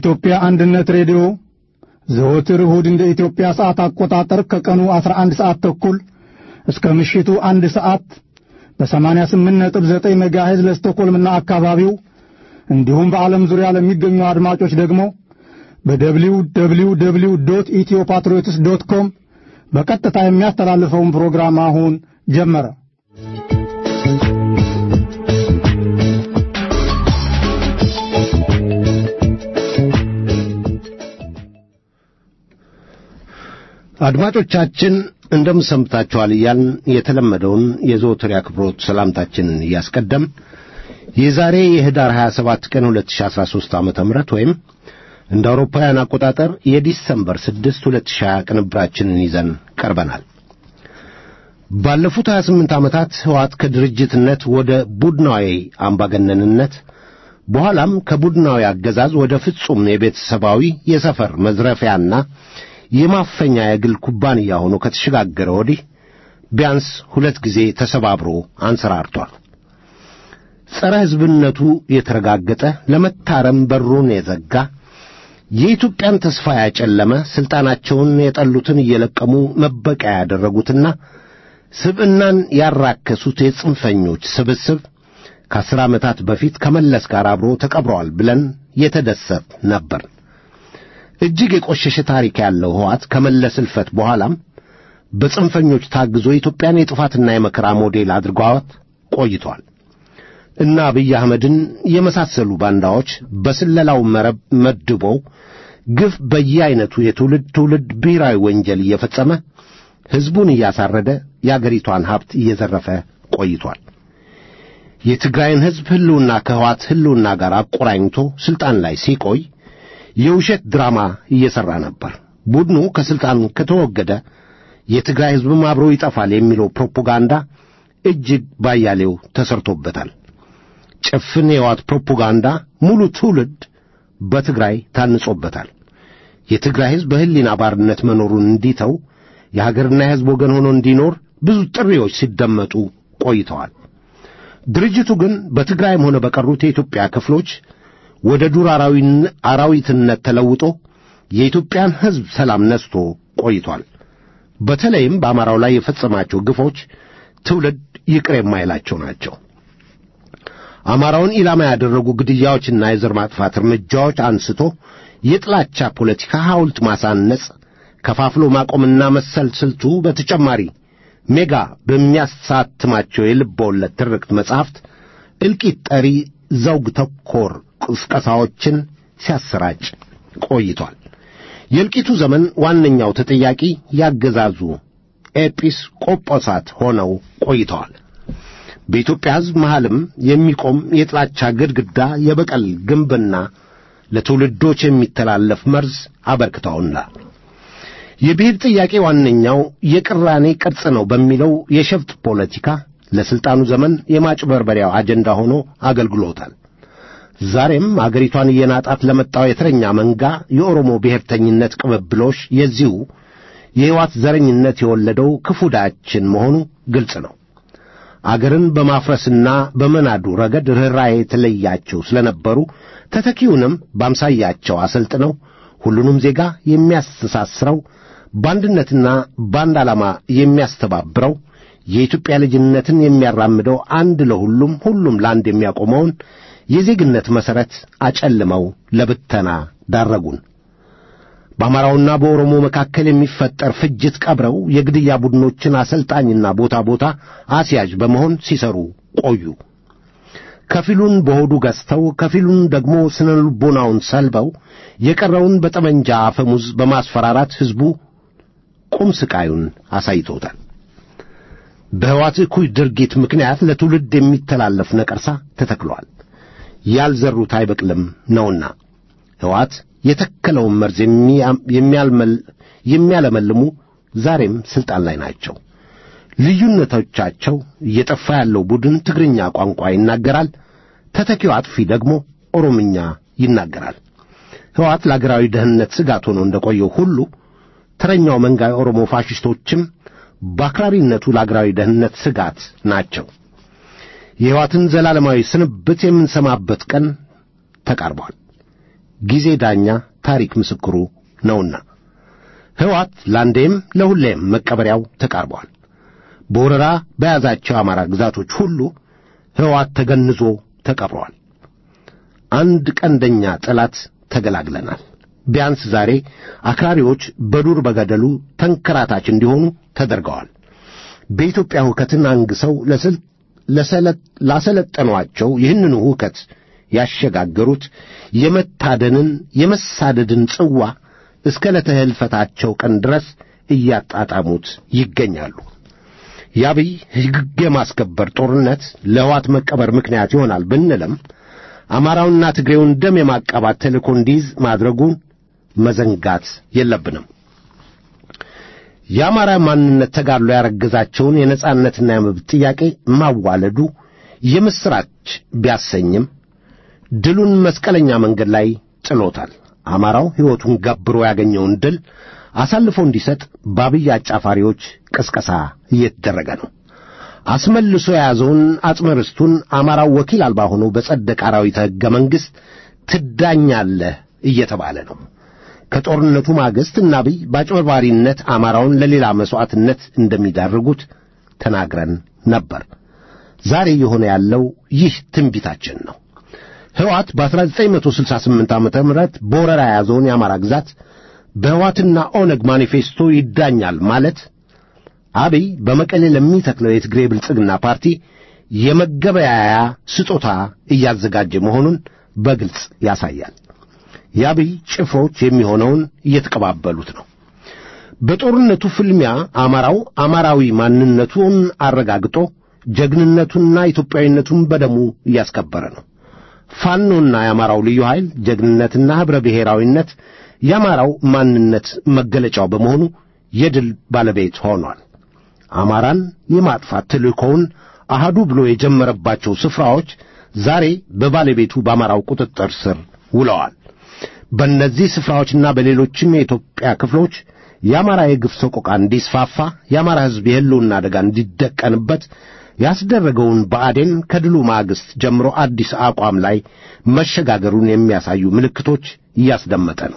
የኢትዮጵያ አንድነት ሬዲዮ ዘወትር እሁድ እንደ ኢትዮጵያ ሰዓት አቆጣጠር ከቀኑ 11 ሰዓት ተኩል እስከ ምሽቱ አንድ ሰዓት በ88.9 ሜጋሄዝ ለስቶኮልምና አካባቢው እንዲሁም በዓለም ዙሪያ ለሚገኙ አድማጮች ደግሞ በደብሊው ደብሊው ደብሊው ዶት ኢትዮ ፓትሪዮትስ ዶት ኮም በቀጥታ የሚያስተላልፈውን ፕሮግራም አሁን ጀመረ። አድማጮቻችን እንደምን ሰንብታችኋል እያልን የተለመደውን የዘወትር አክብሮት ሰላምታችንን እያስቀደም የዛሬ የህዳር 27 ቀን 2013 ዓ.ም ወይም እንደ አውሮፓውያን አቆጣጠር የዲሰምበር 6 2020 ቅንብራችንን ይዘን ቀርበናል። ባለፉት 28 ዓመታት ህወሓት ከድርጅትነት ወደ ቡድናዊ አምባገነንነት በኋላም ከቡድናዊ አገዛዝ ወደ ፍጹም የቤተሰባዊ የሰፈር መዝረፊያና የማፈኛ የግል ኩባንያ ሆኖ ከተሸጋገረ ወዲህ ቢያንስ ሁለት ጊዜ ተሰባብሮ አንሰራርቷል። ጸረ ሕዝብነቱ የተረጋገጠ ለመታረም በሩን የዘጋ የኢትዮጵያን ተስፋ ያጨለመ ሥልጣናቸውን የጠሉትን እየለቀሙ መበቀያ ያደረጉትና ስብዕናን ያራከሱት የጽንፈኞች ስብስብ ከአስር ዓመታት በፊት ከመለስ ጋር አብሮ ተቀብረዋል ብለን የተደሰት ነበር። እጅግ የቆሸሸ ታሪክ ያለው ህወሓት ከመለስ እልፈት በኋላም በጽንፈኞች ታግዞ ኢትዮጵያን የጥፋትና የመከራ ሞዴል አድርጓት ቆይቷል እና አብይ አህመድን የመሳሰሉ ባንዳዎች በስለላው መረብ መድበው ግፍ በየዐይነቱ የትውልድ ትውልድ ብሔራዊ ወንጀል እየፈጸመ ሕዝቡን እያሳረደ የአገሪቷን ሀብት እየዘረፈ ቆይቷል። የትግራይን ሕዝብ ሕልውና ከህወሓት ሕልውና ጋር አቆራኝቶ ሥልጣን ላይ ሲቆይ የውሸት ድራማ እየሠራ ነበር። ቡድኑ ከሥልጣን ከተወገደ የትግራይ ሕዝብም አብሮ ይጠፋል የሚለው ፕሮፓጋንዳ እጅግ ባያሌው ተሰርቶበታል። ጭፍን የህወሓት ፕሮፓጋንዳ ሙሉ ትውልድ በትግራይ ታንጾበታል። የትግራይ ሕዝብ በሕሊና ባርነት መኖሩን እንዲተው የሀገርና የሕዝብ ወገን ሆኖ እንዲኖር ብዙ ጥሪዎች ሲደመጡ ቆይተዋል። ድርጅቱ ግን በትግራይም ሆነ በቀሩት የኢትዮጵያ ክፍሎች ወደ ዱር አራዊትነት ተለውጦ የኢትዮጵያን ሕዝብ ሰላም ነስቶ ቆይቷል። በተለይም በአማራው ላይ የፈጸማቸው ግፎች ትውልድ ይቅር የማይላቸው ናቸው። አማራውን ኢላማ ያደረጉ ግድያዎችና የዘር ማጥፋት እርምጃዎች አንስቶ የጥላቻ ፖለቲካ ሐውልት ማሳነጽ፣ ከፋፍሎ ማቆምና መሰል ስልቱ በተጨማሪ ሜጋ በሚያሳትማቸው የልብ ወለድ ትርክት መጻሕፍት እልቂት ጠሪ ዘውግ ተኮር ቅስቀሳዎችን ሲያሰራጭ ቆይቷል። የእልቂቱ ዘመን ዋነኛው ተጠያቂ ያገዛዙ ኤጲስ ቆጶሳት ሆነው ቆይተዋል። በኢትዮጵያ ሕዝብ መሃልም የሚቆም የጥላቻ ግድግዳ የበቀል ግንብና ለትውልዶች የሚተላለፍ መርዝ አበርክተውናል። የብሔር ጥያቄ ዋነኛው የቅራኔ ቅርጽ ነው በሚለው የሸፍጥ ፖለቲካ ለሥልጣኑ ዘመን የማጭበርበሪያው አጀንዳ ሆኖ አገልግሎታል። ዛሬም አገሪቷን እየናጣት ለመጣው የተረኛ መንጋ የኦሮሞ ብሔርተኝነት ቅብብሎሽ የዚሁ የሕይወት ዘረኝነት የወለደው ክፉ ዕዳችን መሆኑ ግልጽ ነው። አገርን በማፍረስና በመናዱ ረገድ ርኅራኄ የተለያቸው ስለነበሩ ተተኪውንም በአምሳያቸው አሰልጥነው ሁሉንም ዜጋ የሚያስተሳስረው በአንድነትና በአንድ ዓላማ የሚያስተባብረው የኢትዮጵያ ልጅነትን የሚያራምደው አንድ ለሁሉም ሁሉም ለአንድ የሚያቆመውን የዜግነት መሠረት አጨልመው ለብተና ዳረጉን። በአማራውና በኦሮሞ መካከል የሚፈጠር ፍጅት ቀብረው የግድያ ቡድኖችን አሰልጣኝና ቦታ ቦታ አስያዥ በመሆን ሲሰሩ ቆዩ። ከፊሉን በሆዱ ገዝተው ከፊሉን ደግሞ ስነ ልቦናውን ሰልበው የቀረውን በጠመንጃ አፈሙዝ በማስፈራራት ሕዝቡ ቁም ስቃዩን አሳይቶታል። በሕወሓት እኩይ ድርጊት ምክንያት ለትውልድ የሚተላለፍ ነቀርሳ ተተክሏል። ያልዘሩት አይበቅልም ነውና ሕወሓት የተከለውን መርዝ የሚያለመልሙ ዛሬም ሥልጣን ላይ ናቸው። ልዩነቶቻቸው እየጠፋ ያለው ቡድን ትግርኛ ቋንቋ ይናገራል፣ ተተኪው አጥፊ ደግሞ ኦሮምኛ ይናገራል። ሕወሓት ለአገራዊ ደህንነት ስጋት ሆኖ እንደቆየው ሁሉ ተረኛው መንጋ የኦሮሞ ፋሽስቶችም በአክራሪነቱ ለአገራዊ ደህንነት ስጋት ናቸው። የሕይወትን ዘላለማዊ ስንብት የምንሰማበት ቀን ተቃርቧል። ጊዜ ዳኛ፣ ታሪክ ምስክሩ ነውና ሕወሓት ለአንዴም ለሁሌም መቀበሪያው ተቃርቧል። በወረራ በያዛቸው የአማራ ግዛቶች ሁሉ ሕወሓት ተገንዞ ተቀብሯል። አንድ ቀንደኛ ጠላት ተገላግለናል። ቢያንስ ዛሬ አክራሪዎች በዱር በገደሉ ተንከራታች እንዲሆኑ ተደርገዋል። በኢትዮጵያ ሁከትን አንግሰው ላሰለጠኗቸው ይህንኑ ሁከት ያሸጋገሩት የመታደንን የመሳደድን ጽዋ እስከ ዕለተ ሕልፈታቸው ቀን ድረስ እያጣጣሙት ይገኛሉ። የአብይ ሕግ የማስከበር ጦርነት ለሕወሓት መቀበር ምክንያት ይሆናል ብንልም አማራውንና ትግሬውን ደም የማቃባት ተልእኮ እንዲይዝ ማድረጉን መዘንጋት የለብንም። የአማራ ማንነት ተጋድሎ ያረገዛቸውን የነጻነትና የመብት ጥያቄ ማዋለዱ የምሥራች ቢያሰኝም ድሉን መስቀለኛ መንገድ ላይ ጥሎታል። አማራው ሕይወቱን ገብሮ ያገኘውን ድል አሳልፎ እንዲሰጥ በአብይ አጫፋሪዎች ቅስቀሳ እየተደረገ ነው። አስመልሶ የያዘውን አጽመ ርስቱን አማራው ወኪል አልባ ሆኖ በጸደቀ አራዊተ ሕገ መንግሥት ትዳኛለህ እየተባለ ነው። ከጦርነቱ ማግስት እና አብይ በአጭበርባሪነት አማራውን ለሌላ መሥዋዕትነት እንደሚዳርጉት ተናግረን ነበር። ዛሬ የሆነ ያለው ይህ ትንቢታችን ነው። ሕወሓት በ1968 ዓመተ ምህረት በወረራ የያዘውን የአማራ ግዛት በሕወሓትና ኦነግ ማኒፌስቶ ይዳኛል ማለት አብይ በመቀሌ ለሚተክለው የትግሬ ብልጽግና ፓርቲ የመገበያያ ስጦታ እያዘጋጀ መሆኑን በግልጽ ያሳያል። የአብይ ጭፍሮች የሚሆነውን እየተቀባበሉት ነው። በጦርነቱ ፍልሚያ አማራው አማራዊ ማንነቱን አረጋግጦ ጀግንነቱንና ኢትዮጵያዊነቱን በደሙ እያስከበረ ነው። ፋኖና የአማራው ልዩ ኃይል ጀግንነትና ኅብረ ብሔራዊነት የአማራው ማንነት መገለጫው በመሆኑ የድል ባለቤት ሆኗል። አማራን የማጥፋት ተልእኮውን አሃዱ ብሎ የጀመረባቸው ስፍራዎች ዛሬ በባለቤቱ በአማራው ቁጥጥር ስር ውለዋል። በእነዚህ ስፍራዎችና በሌሎችም የኢትዮጵያ ክፍሎች የአማራ የግፍ ሰቆቃ እንዲስፋፋ የአማራ ሕዝብ የሕልውና አደጋ እንዲደቀንበት ያስደረገውን ብአዴን ከድሉ ማግስት ጀምሮ አዲስ አቋም ላይ መሸጋገሩን የሚያሳዩ ምልክቶች እያስደመጠ ነው።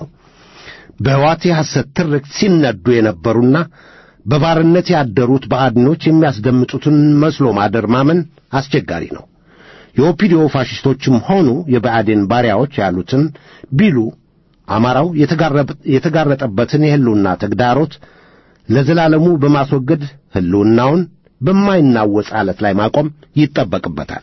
በሕወሓት የሐሰት ትርክት ሲነዱ የነበሩና በባርነት ያደሩት ብአዴኖች የሚያስደምጡትን መስሎ ማደር ማመን አስቸጋሪ ነው። የኦፒዲዮ ፋሽስቶችም ሆኑ የብአዴን ባሪያዎች ያሉትን ቢሉ አማራው የተጋረጠበትን የሕልውና ተግዳሮት ለዘላለሙ በማስወገድ ሕልውናውን በማይናወጽ ዓለት ላይ ማቆም ይጠበቅበታል።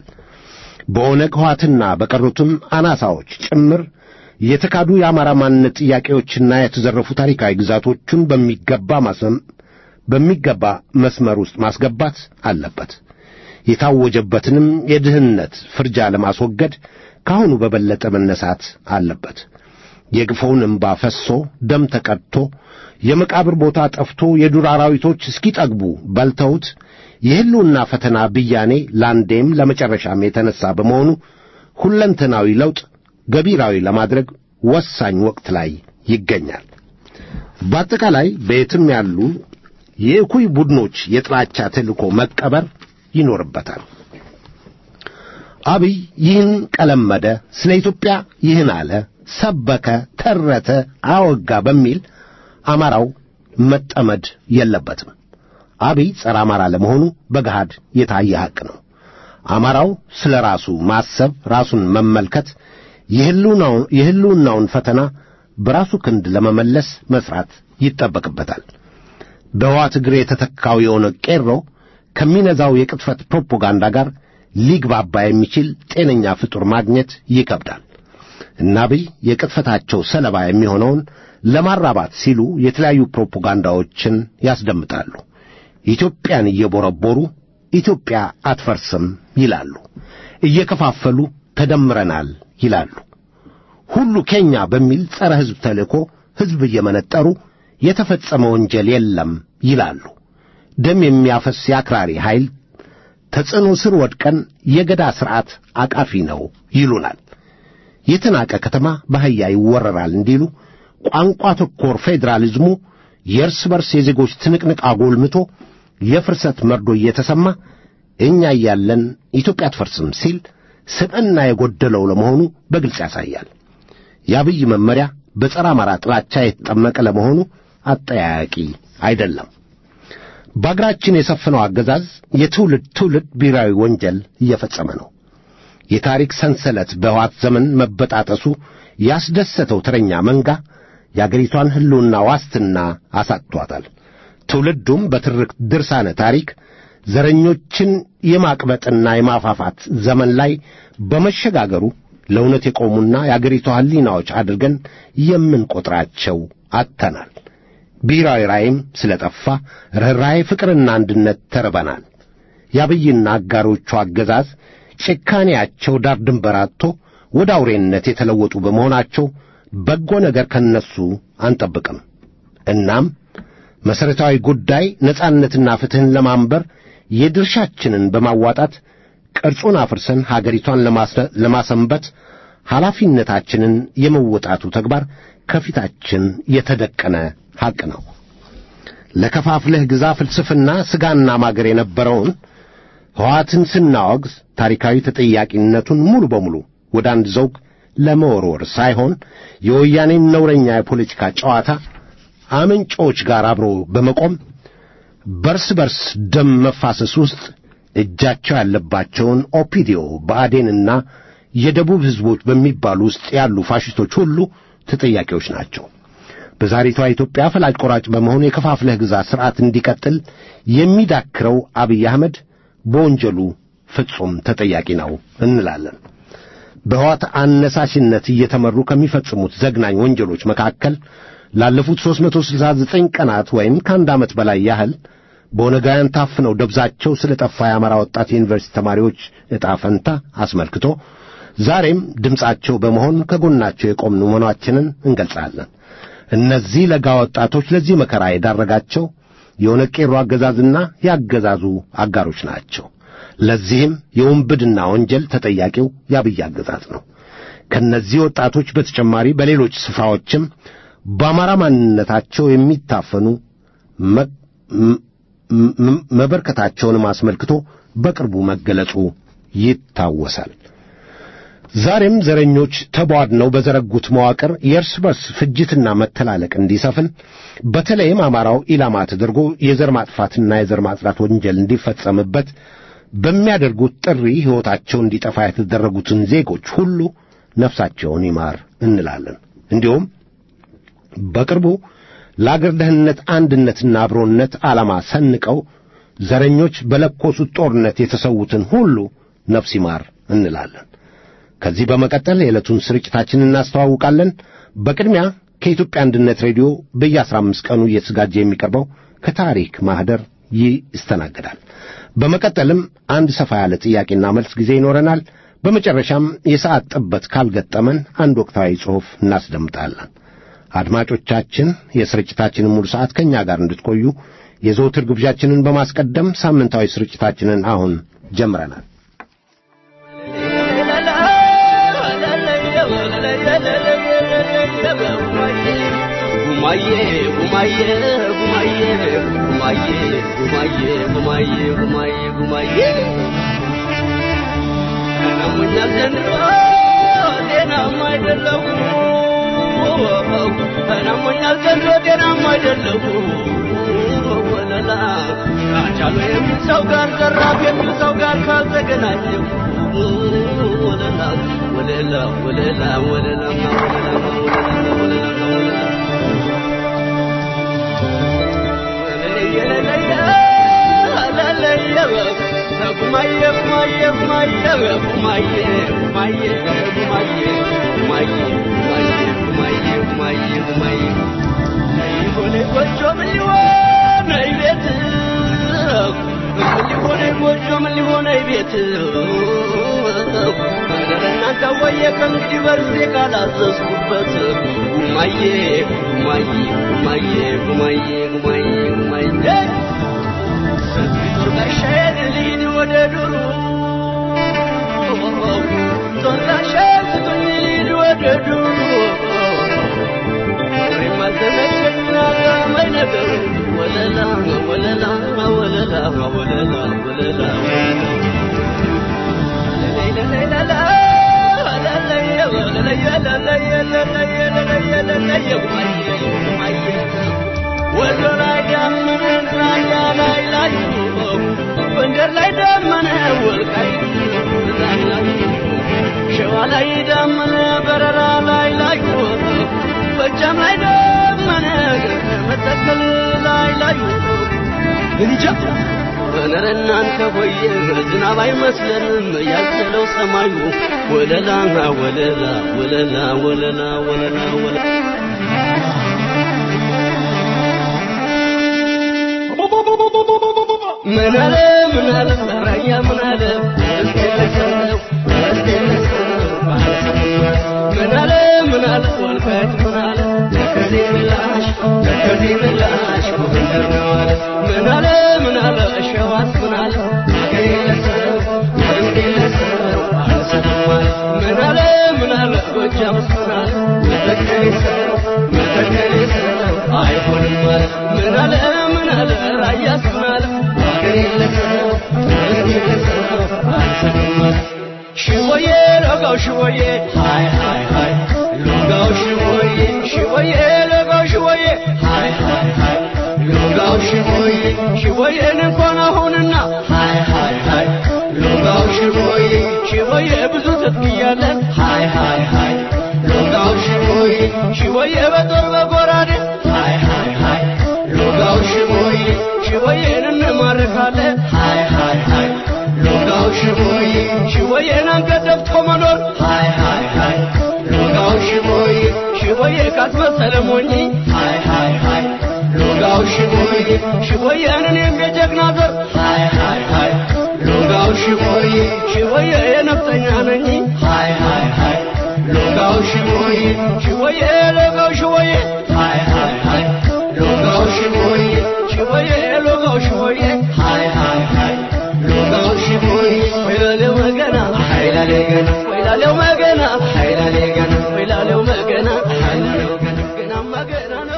በኦነግ ሕወሓትና በቀሩትም አናሳዎች ጭምር የተካዱ የአማራ ማንነት ጥያቄዎችና የተዘረፉ ታሪካዊ ግዛቶቹን በሚገባ ማሰም በሚገባ መስመር ውስጥ ማስገባት አለበት። የታወጀበትንም የድህነት ፍርጃ ለማስወገድ ካሁኑ በበለጠ መነሳት አለበት። የግፈውን እምባ ፈሶ ደም ተቀድቶ የመቃብር ቦታ ጠፍቶ የዱር አራዊቶች እስኪጠግቡ በልተውት የሕልውና ፈተና ብያኔ ለአንዴም ለመጨረሻም የተነሣ በመሆኑ ሁለንተናዊ ለውጥ ገቢራዊ ለማድረግ ወሳኝ ወቅት ላይ ይገኛል። በአጠቃላይ በየትም ያሉ የእኩይ ቡድኖች የጥላቻ ተልእኮ መቀበር ይኖርበታል። አብይ ይህን ቀለመደ፣ ስለ ኢትዮጵያ ይህን አለ፣ ሰበከ፣ ተረተ፣ አወጋ በሚል አማራው መጠመድ የለበትም። አብይ ጸረ አማራ ለመሆኑ በገሃድ የታየ ሐቅ ነው። አማራው ስለ ራሱ ማሰብ፣ ራሱን መመልከት፣ የሕልውናውን ፈተና በራሱ ክንድ ለመመለስ መሥራት ይጠበቅበታል። በሕወሓት እግር የተተካው የሆነ ቄሮ ከሚነዛው የቅጥፈት ፕሮፓጋንዳ ጋር ሊግባባ የሚችል ጤነኛ ፍጡር ማግኘት ይከብዳል። እና አብይ የቅጥፈታቸው ሰለባ የሚሆነውን ለማራባት ሲሉ የተለያዩ ፕሮፓጋንዳዎችን ያስደምጣሉ። ኢትዮጵያን እየቦረቦሩ ኢትዮጵያ አትፈርስም ይላሉ። እየከፋፈሉ ተደምረናል ይላሉ። ሁሉ ኬኛ በሚል ጸረ ሕዝብ ተልእኮ ሕዝብ እየመነጠሩ የተፈጸመ ወንጀል የለም ይላሉ። ደም የሚያፈስ የአክራሪ ኃይል ተጽዕኖ ስር ወድቀን የገዳ ሥርዓት አቃፊ ነው ይሉናል። የተናቀ ከተማ በአህያ ይወረራል እንዲሉ ቋንቋ ተኮር ፌዴራሊዝሙ የእርስ በርስ የዜጎች ትንቅንቅ አጎልምቶ የፍርሰት መርዶ እየተሰማ እኛ እያለን ኢትዮጵያ አትፈርስም ሲል ስብዕና የጎደለው ለመሆኑ በግልጽ ያሳያል። የአብይ መመሪያ በጸረ አማራ ጥላቻ የተጠመቀ ለመሆኑ አጠያያቂ አይደለም። በአገራችን የሰፈነው አገዛዝ የትውልድ ትውልድ ብሔራዊ ወንጀል እየፈጸመ ነው። የታሪክ ሰንሰለት በሕወሓት ዘመን መበጣጠሱ ያስደሰተው ተረኛ መንጋ የአገሪቷን ሕልውና ዋስትና አሳጥቷታል። ትውልዱም በትርክ ድርሳነ ታሪክ ዘረኞችን የማቅበጥና የማፋፋት ዘመን ላይ በመሸጋገሩ ለእውነት የቆሙና የአገሪቷ ሕሊናዎች አድርገን የምንቈጥራቸው አጥተናል። ብሔራዊ ራእይም ስለ ጠፋ ርኅራኄ፣ ፍቅርና አንድነት ተርበናል። የአብይና አጋሮቹ አገዛዝ ጭካኔያቸው ዳር ድንበር አጥቶ ወደ አውሬነት የተለወጡ በመሆናቸው በጎ ነገር ከነሱ አንጠብቅም። እናም መሠረታዊ ጉዳይ ነጻነትና ፍትሕን ለማንበር የድርሻችንን በማዋጣት ቅርጹን አፍርሰን ሀገሪቷን ለማሰንበት ኃላፊነታችንን የመወጣቱ ተግባር ከፊታችን የተደቀነ ሐቅ ነው። ለከፋፍለህ ግዛ ፍልስፍና ሥጋና ማገር የነበረውን ሕወሓትን ስናወግዝ ታሪካዊ ተጠያቂነቱን ሙሉ በሙሉ ወደ አንድ ዘውግ ለመወርወር ሳይሆን የወያኔን ነውረኛ የፖለቲካ ጨዋታ አምንጮች ጋር አብሮ በመቆም በርስ በርስ ደም መፋሰስ ውስጥ እጃቸው ያለባቸውን ኦፒዲዮ ብአዴንና የደቡብ ሕዝቦች በሚባሉ ውስጥ ያሉ ፋሽስቶች ሁሉ ተጠያቂዎች ናቸው። በዛሬቷ ኢትዮጵያ ፈላጭ ቆራጭ በመሆኑ የከፋፍለህ ግዛ ሥርዓት እንዲቀጥል የሚዳክረው አብይ አህመድ በወንጀሉ ፍጹም ተጠያቂ ነው እንላለን። በሕወሓት አነሳሽነት እየተመሩ ከሚፈጽሙት ዘግናኝ ወንጀሎች መካከል ላለፉት 369 ቀናት ወይም ከአንድ ዓመት በላይ ያህል በኦነጋውያን ታፍነው ደብዛቸው ስለ ጠፋ የአማራ ወጣት የዩኒቨርሲቲ ተማሪዎች ዕጣ ፈንታ አስመልክቶ ዛሬም ድምፃቸው በመሆን ከጎናቸው የቆምን መሆናችንን እንገልጻለን። እነዚህ ለጋ ወጣቶች ለዚህ መከራ የዳረጋቸው የኦነግ ቄሮ አገዛዝና የአገዛዙ አጋሮች ናቸው። ለዚህም የውንብድና ወንጀል ተጠያቂው የአብይ አገዛዝ ነው። ከእነዚህ ወጣቶች በተጨማሪ በሌሎች ስፍራዎችም በአማራ ማንነታቸው የሚታፈኑ መበርከታቸውንም አስመልክቶ በቅርቡ መገለጹ ይታወሳል። ዛሬም ዘረኞች ተቧድነው በዘረጉት መዋቅር የእርስ በርስ ፍጅትና መተላለቅ እንዲሰፍን በተለይም አማራው ኢላማ ተደርጎ የዘር ማጥፋትና የዘር ማጽዳት ወንጀል እንዲፈጸምበት በሚያደርጉት ጥሪ ሕይወታቸው እንዲጠፋ የተደረጉትን ዜጎች ሁሉ ነፍሳቸውን ይማር እንላለን። እንዲሁም በቅርቡ ለአገር ደህንነት አንድነትና አብሮነት ዓላማ ሰንቀው ዘረኞች በለኮሱት ጦርነት የተሰዉትን ሁሉ ነፍስ ይማር እንላለን። ከዚህ በመቀጠል የዕለቱን ስርጭታችንን እናስተዋውቃለን። በቅድሚያ ከኢትዮጵያ አንድነት ሬዲዮ በየአስራ አምስት ቀኑ እየተዘጋጀ የሚቀርበው ከታሪክ ማኅደር ይስተናገዳል። በመቀጠልም አንድ ሰፋ ያለ ጥያቄና መልስ ጊዜ ይኖረናል። በመጨረሻም የሰዓት ጥበት ካልገጠመን አንድ ወቅታዊ ጽሑፍ እናስደምጣለን። አድማጮቻችን የስርጭታችንን ሙሉ ሰዓት ከእኛ ጋር እንድትቆዩ የዘውትር ግብዣችንን በማስቀደም ሳምንታዊ ስርጭታችንን አሁን ጀምረናል። ናሞኛል ዘንድሮ ጤናማ አይደለሁ ወለላ አቻሉ የሚል ሰው ጋር ዘራፍ የሚል ሰው ጋር ካልተገናኘሁ ወለላ ወለላ ወለላ ወለላ ወለላ ወለላ ጉማዬ ጉማዬ ጉማዬ ጉማዬ ጉማዬ ጉማዬ ጉማዬ ጉማዬ ጉማዬ ጉማዬ ሆነ ጎጆ ምን ሊሆን ቤት ምን ሊሆን ጎጆ ምን ሊሆን ቤት እናንተ ወየ ከእንግዲህ በርሴ ካላዘዝኩበት ጉማዬ ጉማዬ ጉማዬ ጉማዬ ጉማዬ ጉማዬ ጦር ጋሻዬን ልሂድ ወደ ዱሩ ጦር ጋሻዬን ስጡኝ ልሂድ ወደ ዱሩ የማልተመቸኝና ጣመኝ ነገር ወለላ ወለላ ወለላ ወለላ ወለላ ለለይ ለለይ ለላ ለለይ ለለይ ለለይ ወሎ ላይ ዳመነ ራያ ላይ ላዩ ጎንደር ላይ ዳመነ ወልቃይት ላይ ላዩ ሸዋ ላይ ዳመነ በረራ ላይ ላዩ ጎጃም ላይ ዳመነ መተከል ላይ ላዩ እንጃ እረ እናንተ ሆየ ዝናብ አይመስለንም ያዘለው ሰማዩ ወለላ ወለላ ወለላ ወለላ ወለላ ወለላ ምን አለ ምን አለ ራያ ምን አለ እስኪ ልሰው እስኪ ልሰው ምን አለ ምን አለ ወልቃይት ምን አለ ከዚህ ምላሽ ከዚህ ምላሽ ጎንደር ነው አለ ምን አለ ምን አለ ሸዋስ ምን አለ አገሬ ለሰው ወንዴ ለሰው አልሰማም አለ ምን አለ ምን አለ ጎጃምስ ምን አለ መተከሌ ሰው መተከሌ ሰው አይሆንም አለ ምን አለ ምን አለ ራያስ ምን አለ አገሬ ለሰው ወንዴ ለሰው አልሰማም አለ ሽወዬ ለጋው ሽወዬ ሃይ ሃይ ሃይ ሎጋው ሽወዬ ሽወዬ ለጋው ሽወዬ ሃይ ሃይ ሃይ ሎጋው ሽወዬ ሽወዬን እንኳን አሁንና ሃይ ሃይ ሃይ ሎጋው ሽወዬ ሽወዬ ብዙ ትጥቅያለን ሃይ ሃይ ሃይ ሎጋው ሽወዬ ሽወዬ በጦር በጎራዴ ሃይ ሃይ ሃይ ሎጋው ሽወዬ ሽወዬን እንማርካለን ሃይ ሃይ ሃይ ሎጋው ሽቦዬ ሽቦዬን አንገደብቶ መኖር ሃይ ሃይ ሃይ ሎጋው ሽቦዬ ሽቦዬ ካስመሰለ ሞኝ ሃይ ሃይ ሃይ ሎጋው ሽቦዬ ሽቦዬን እኔም የጀግና ዘር ሃይ ሃይ ሃይ ሎጋው ሽቦዬ ሽቦዬ የነፍጠኛ ነኝ ሃይ ሃይ ሃይ ሎጋው ሽቦዬ ሽቦዬ ሎጋው ሽቦዬ ሃይ ሃይ ሃይ ሎጋው ሽቦዬ ሽቦዬ ሎጋው ሽቦዬ ሃይ ሃይ ሃይ ሎጋው ሽቦዬ ወይላሌው መገና ኃይላሌ ገና ወይላሌው መገና ኃይላሌ ገና ወይላሌው መገና ኃይላሌው ገና ገናማ ገና ነው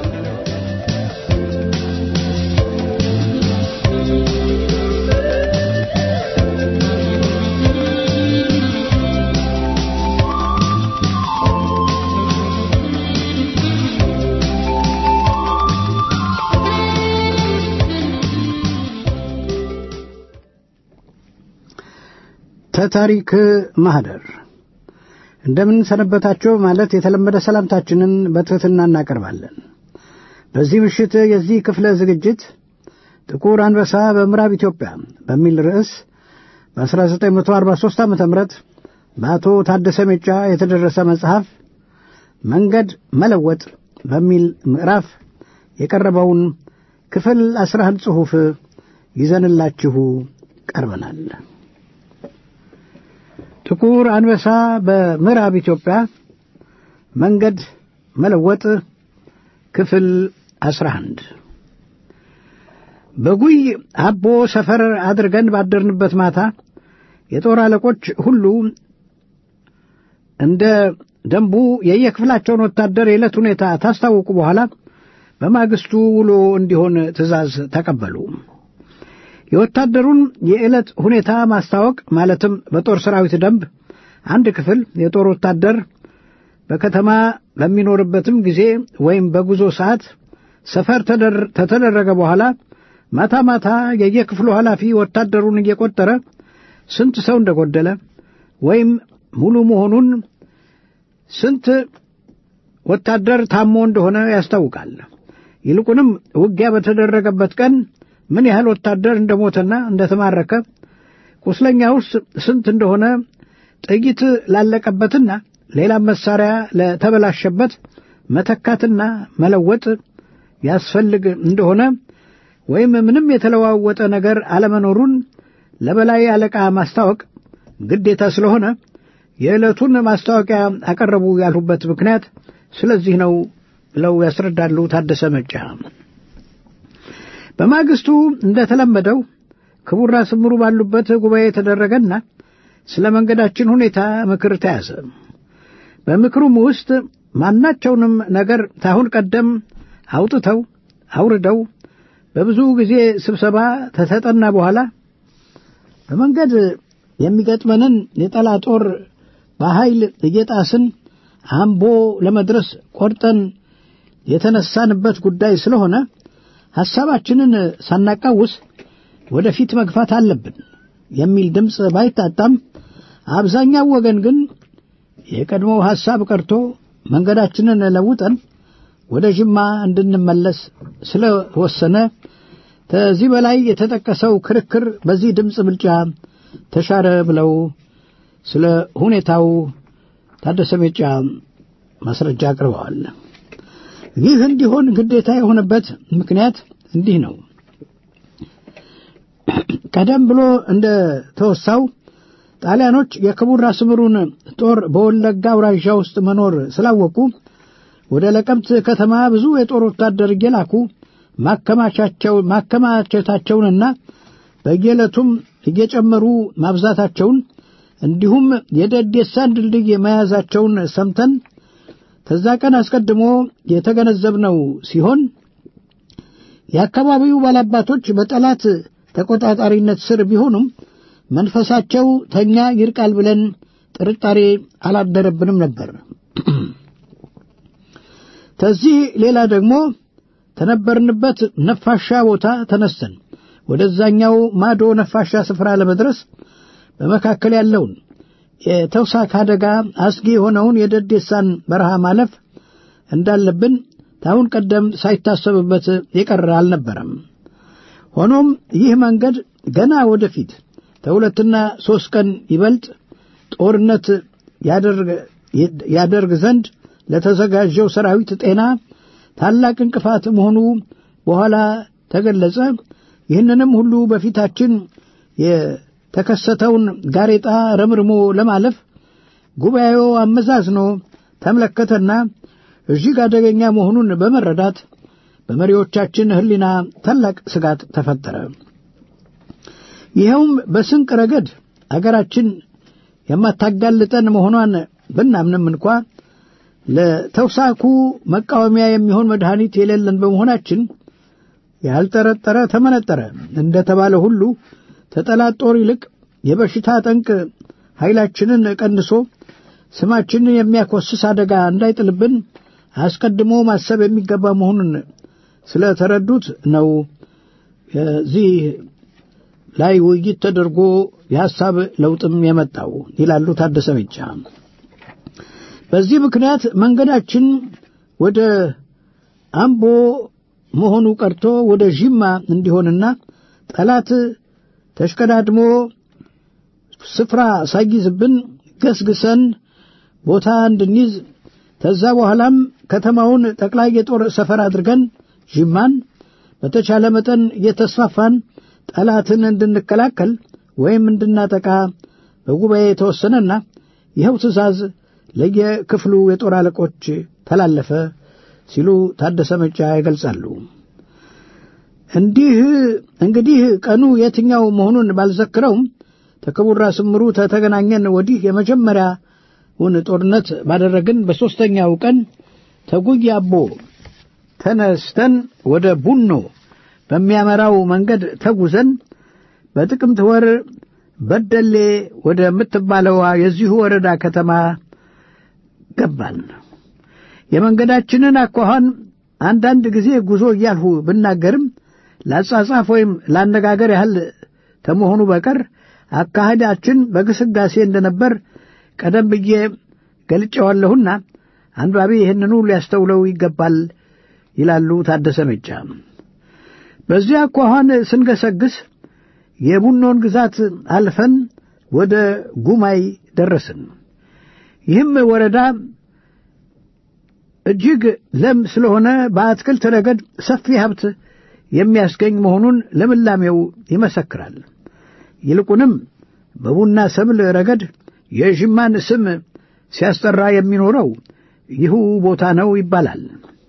ተታሪክ ማህደር እንደምን ሰነበታችሁ ማለት የተለመደ ሰላምታችንን በትሕትና እናቀርባለን። በዚህ ምሽት የዚህ ክፍለ ዝግጅት ጥቁር አንበሳ በምዕራብ ኢትዮጵያ በሚል ርዕስ በ1943 ዓ ም በአቶ ታደሰ ሜጫ የተደረሰ መጽሐፍ መንገድ መለወጥ በሚል ምዕራፍ የቀረበውን ክፍል 11 ጽሑፍ ይዘንላችሁ ቀርበናል። ጥቁር አንበሳ በምዕራብ ኢትዮጵያ መንገድ መለወጥ ክፍል 11 በጉይ አቦ ሰፈር አድርገን ባደርንበት ማታ የጦር አለቆች ሁሉ እንደ ደንቡ የየክፍላቸውን ወታደር የዕለት ሁኔታ ታስታወቁ በኋላ በማግስቱ ውሎ እንዲሆን ትእዛዝ ተቀበሉ። የወታደሩን የዕለት ሁኔታ ማስታወቅ ማለትም በጦር ሰራዊት ደንብ አንድ ክፍል የጦር ወታደር በከተማ በሚኖርበትም ጊዜ ወይም በጉዞ ሰዓት ሰፈር ተተደረገ በኋላ ማታ ማታ የየክፍሉ ኃላፊ ወታደሩን እየቆጠረ ስንት ሰው እንደጎደለ ወይም ሙሉ መሆኑን ስንት ወታደር ታሞ እንደሆነ ያስታውቃል። ይልቁንም ውጊያ በተደረገበት ቀን ምን ያህል ወታደር እንደሞተና እንደተማረከ ቁስለኛ ውስጥ ስንት እንደሆነ ጥይት ላለቀበትና ሌላም መሳሪያ ለተበላሸበት መተካትና መለወጥ ያስፈልግ እንደሆነ ወይም ምንም የተለዋወጠ ነገር አለመኖሩን ለበላይ አለቃ ማስታወቅ ግዴታ ስለሆነ የዕለቱን ማስታወቂያ አቀረቡ ያልሁበት ምክንያት ስለዚህ ነው ብለው ያስረዳሉ ታደሰ መጫ። በማግስቱ እንደተለመደው ክቡር ራስ ምሩ ባሉበት ጉባኤ የተደረገና ስለ መንገዳችን ሁኔታ ምክር ተያዘ። በምክሩም ውስጥ ማናቸውንም ነገር ታሁን ቀደም አውጥተው አውርደው በብዙ ጊዜ ስብሰባ ተተጠና በኋላ በመንገድ የሚገጥመንን የጠላት ጦር በኃይል እየጣስን አምቦ ለመድረስ ቆርጠን የተነሳንበት ጉዳይ ስለሆነ ሐሳባችንን ሳናቃውስ ወደፊት መግፋት አለብን የሚል ድምፅ ባይታጣም አብዛኛው ወገን ግን የቀድሞው ሐሳብ ቀርቶ መንገዳችንን ለውጠን ወደ ጅማ እንድንመለስ ስለወሰነ ከዚህ በላይ የተጠቀሰው ክርክር በዚህ ድምፅ ብልጫ ተሻረ ብለው ስለ ሁኔታው ታደሰ ሜጫ ማስረጃ አቅርበዋል። ይህ እንዲሆን ግዴታ የሆነበት ምክንያት እንዲህ ነው። ቀደም ብሎ እንደ ተወሳው ጣሊያኖች የክቡር ራስ ምሩን ጦር በወለጋ አውራዣ ውስጥ መኖር ስላወቁ ወደ ለቀምት ከተማ ብዙ የጦር ወታደር እየላኩ ማከማቸታቸውንና በየዕለቱም እየጨመሩ ማብዛታቸውን እንዲሁም የደዴሳን ድልድይ መያዛቸውን ሰምተን ከዛ ቀን አስቀድሞ የተገነዘብነው ሲሆን የአካባቢው ባላባቶች በጠላት ተቆጣጣሪነት ስር ቢሆኑም መንፈሳቸው ተኛ ይርቃል ብለን ጥርጣሬ አላደረብንም ነበር። ከዚህ ሌላ ደግሞ ተነበርንበት ነፋሻ ቦታ ተነስተን ወደዛኛው ማዶ ነፋሻ ስፍራ ለመድረስ በመካከል ያለውን የተውሳክ አደጋ አስጊ የሆነውን የደዴሳን በረሃ ማለፍ እንዳለብን ታሁን ቀደም ሳይታሰብበት የቀረ አልነበረም። ሆኖም ይህ መንገድ ገና ወደፊት ከሁለትና ሦስት ቀን ይበልጥ ጦርነት ያደርግ ዘንድ ለተዘጋጀው ሰራዊት ጤና ታላቅ እንቅፋት መሆኑ በኋላ ተገለጸ። ይህንንም ሁሉ በፊታችን የተከሰተውን ጋሬጣ ረምርሞ ለማለፍ ጉባኤው አመዛዝኖ ተመለከተና እጅግ አደገኛ መሆኑን በመረዳት በመሪዎቻችን ሕሊና ታላቅ ስጋት ተፈጠረ። ይኸውም በስንቅ ረገድ አገራችን የማታጋልጠን መሆኗን ብናምንም እንኳ ለተውሳኩ መቃወሚያ የሚሆን መድኃኒት የሌለን በመሆናችን ያልጠረጠረ ተመነጠረ እንደተባለ ሁሉ ተጠላት ጦር ይልቅ የበሽታ ጠንቅ ኃይላችንን ቀንሶ ስማችንን የሚያኮስስ አደጋ እንዳይጥልብን አስቀድሞ ማሰብ የሚገባ መሆኑን ስለተረዱት ነው እዚህ ላይ ውይይት ተደርጎ የሐሳብ ለውጥም የመጣው ይላሉ ታደሰ ሜጫ። በዚህ ምክንያት መንገዳችን ወደ አምቦ መሆኑ ቀርቶ ወደ ዥማ እንዲሆንና ጠላት ተሽቀዳድሞ ስፍራ ሳይይዝብን ገስግሰን ቦታ እንድንይዝ ከዛ በኋላም ከተማውን ጠቅላይ የጦር ሰፈር አድርገን ዥማን በተቻለ መጠን እየተስፋፋን ጠላትን እንድንከላከል ወይም እንድናጠቃ በጉባኤ የተወሰነና ይኸው ትእዛዝ ለየክፍሉ የጦር አለቆች ተላለፈ ሲሉ ታደሰ መጫ ይገልጻሉ። እንዲህ እንግዲህ ቀኑ የትኛው መሆኑን ባልዘክረውም ተክቡር ራስ ምሩ ተተገናኘን ወዲህ የመጀመሪያውን ጦርነት ባደረግን በሦስተኛው ቀን ተጉይ አቦ ተነስተን ወደ ቡኖ በሚያመራው መንገድ ተጉዘን በጥቅምት ወር በደሌ ወደምትባለዋ የዚሁ ወረዳ ከተማ ገባን። የመንገዳችንን አኳኋን አንዳንድ ጊዜ ጉዞ እያልሁ ብናገርም ለአጻጻፍ ወይም ለአነጋገር ያህል ከመሆኑ በቀር አካሄዳችን በግስጋሴ እንደነበር ቀደም ብዬ ገልጨዋለሁና አንባቢ ይህንኑ ሊያስተውለው ይገባል ይላሉ ታደሰ ሜጫ። በዚያ አኳኋን ስንገሰግስ የቡኖን ግዛት አልፈን ወደ ጉማይ ደረስን። ይህም ወረዳ እጅግ ለም ስለሆነ በአትክልት ረገድ ሰፊ ሀብት የሚያስገኝ መሆኑን ልምላሜው ይመሰክራል። ይልቁንም በቡና ሰብል ረገድ የዥማን ስም ሲያስጠራ የሚኖረው ይሁ ቦታ ነው ይባላል።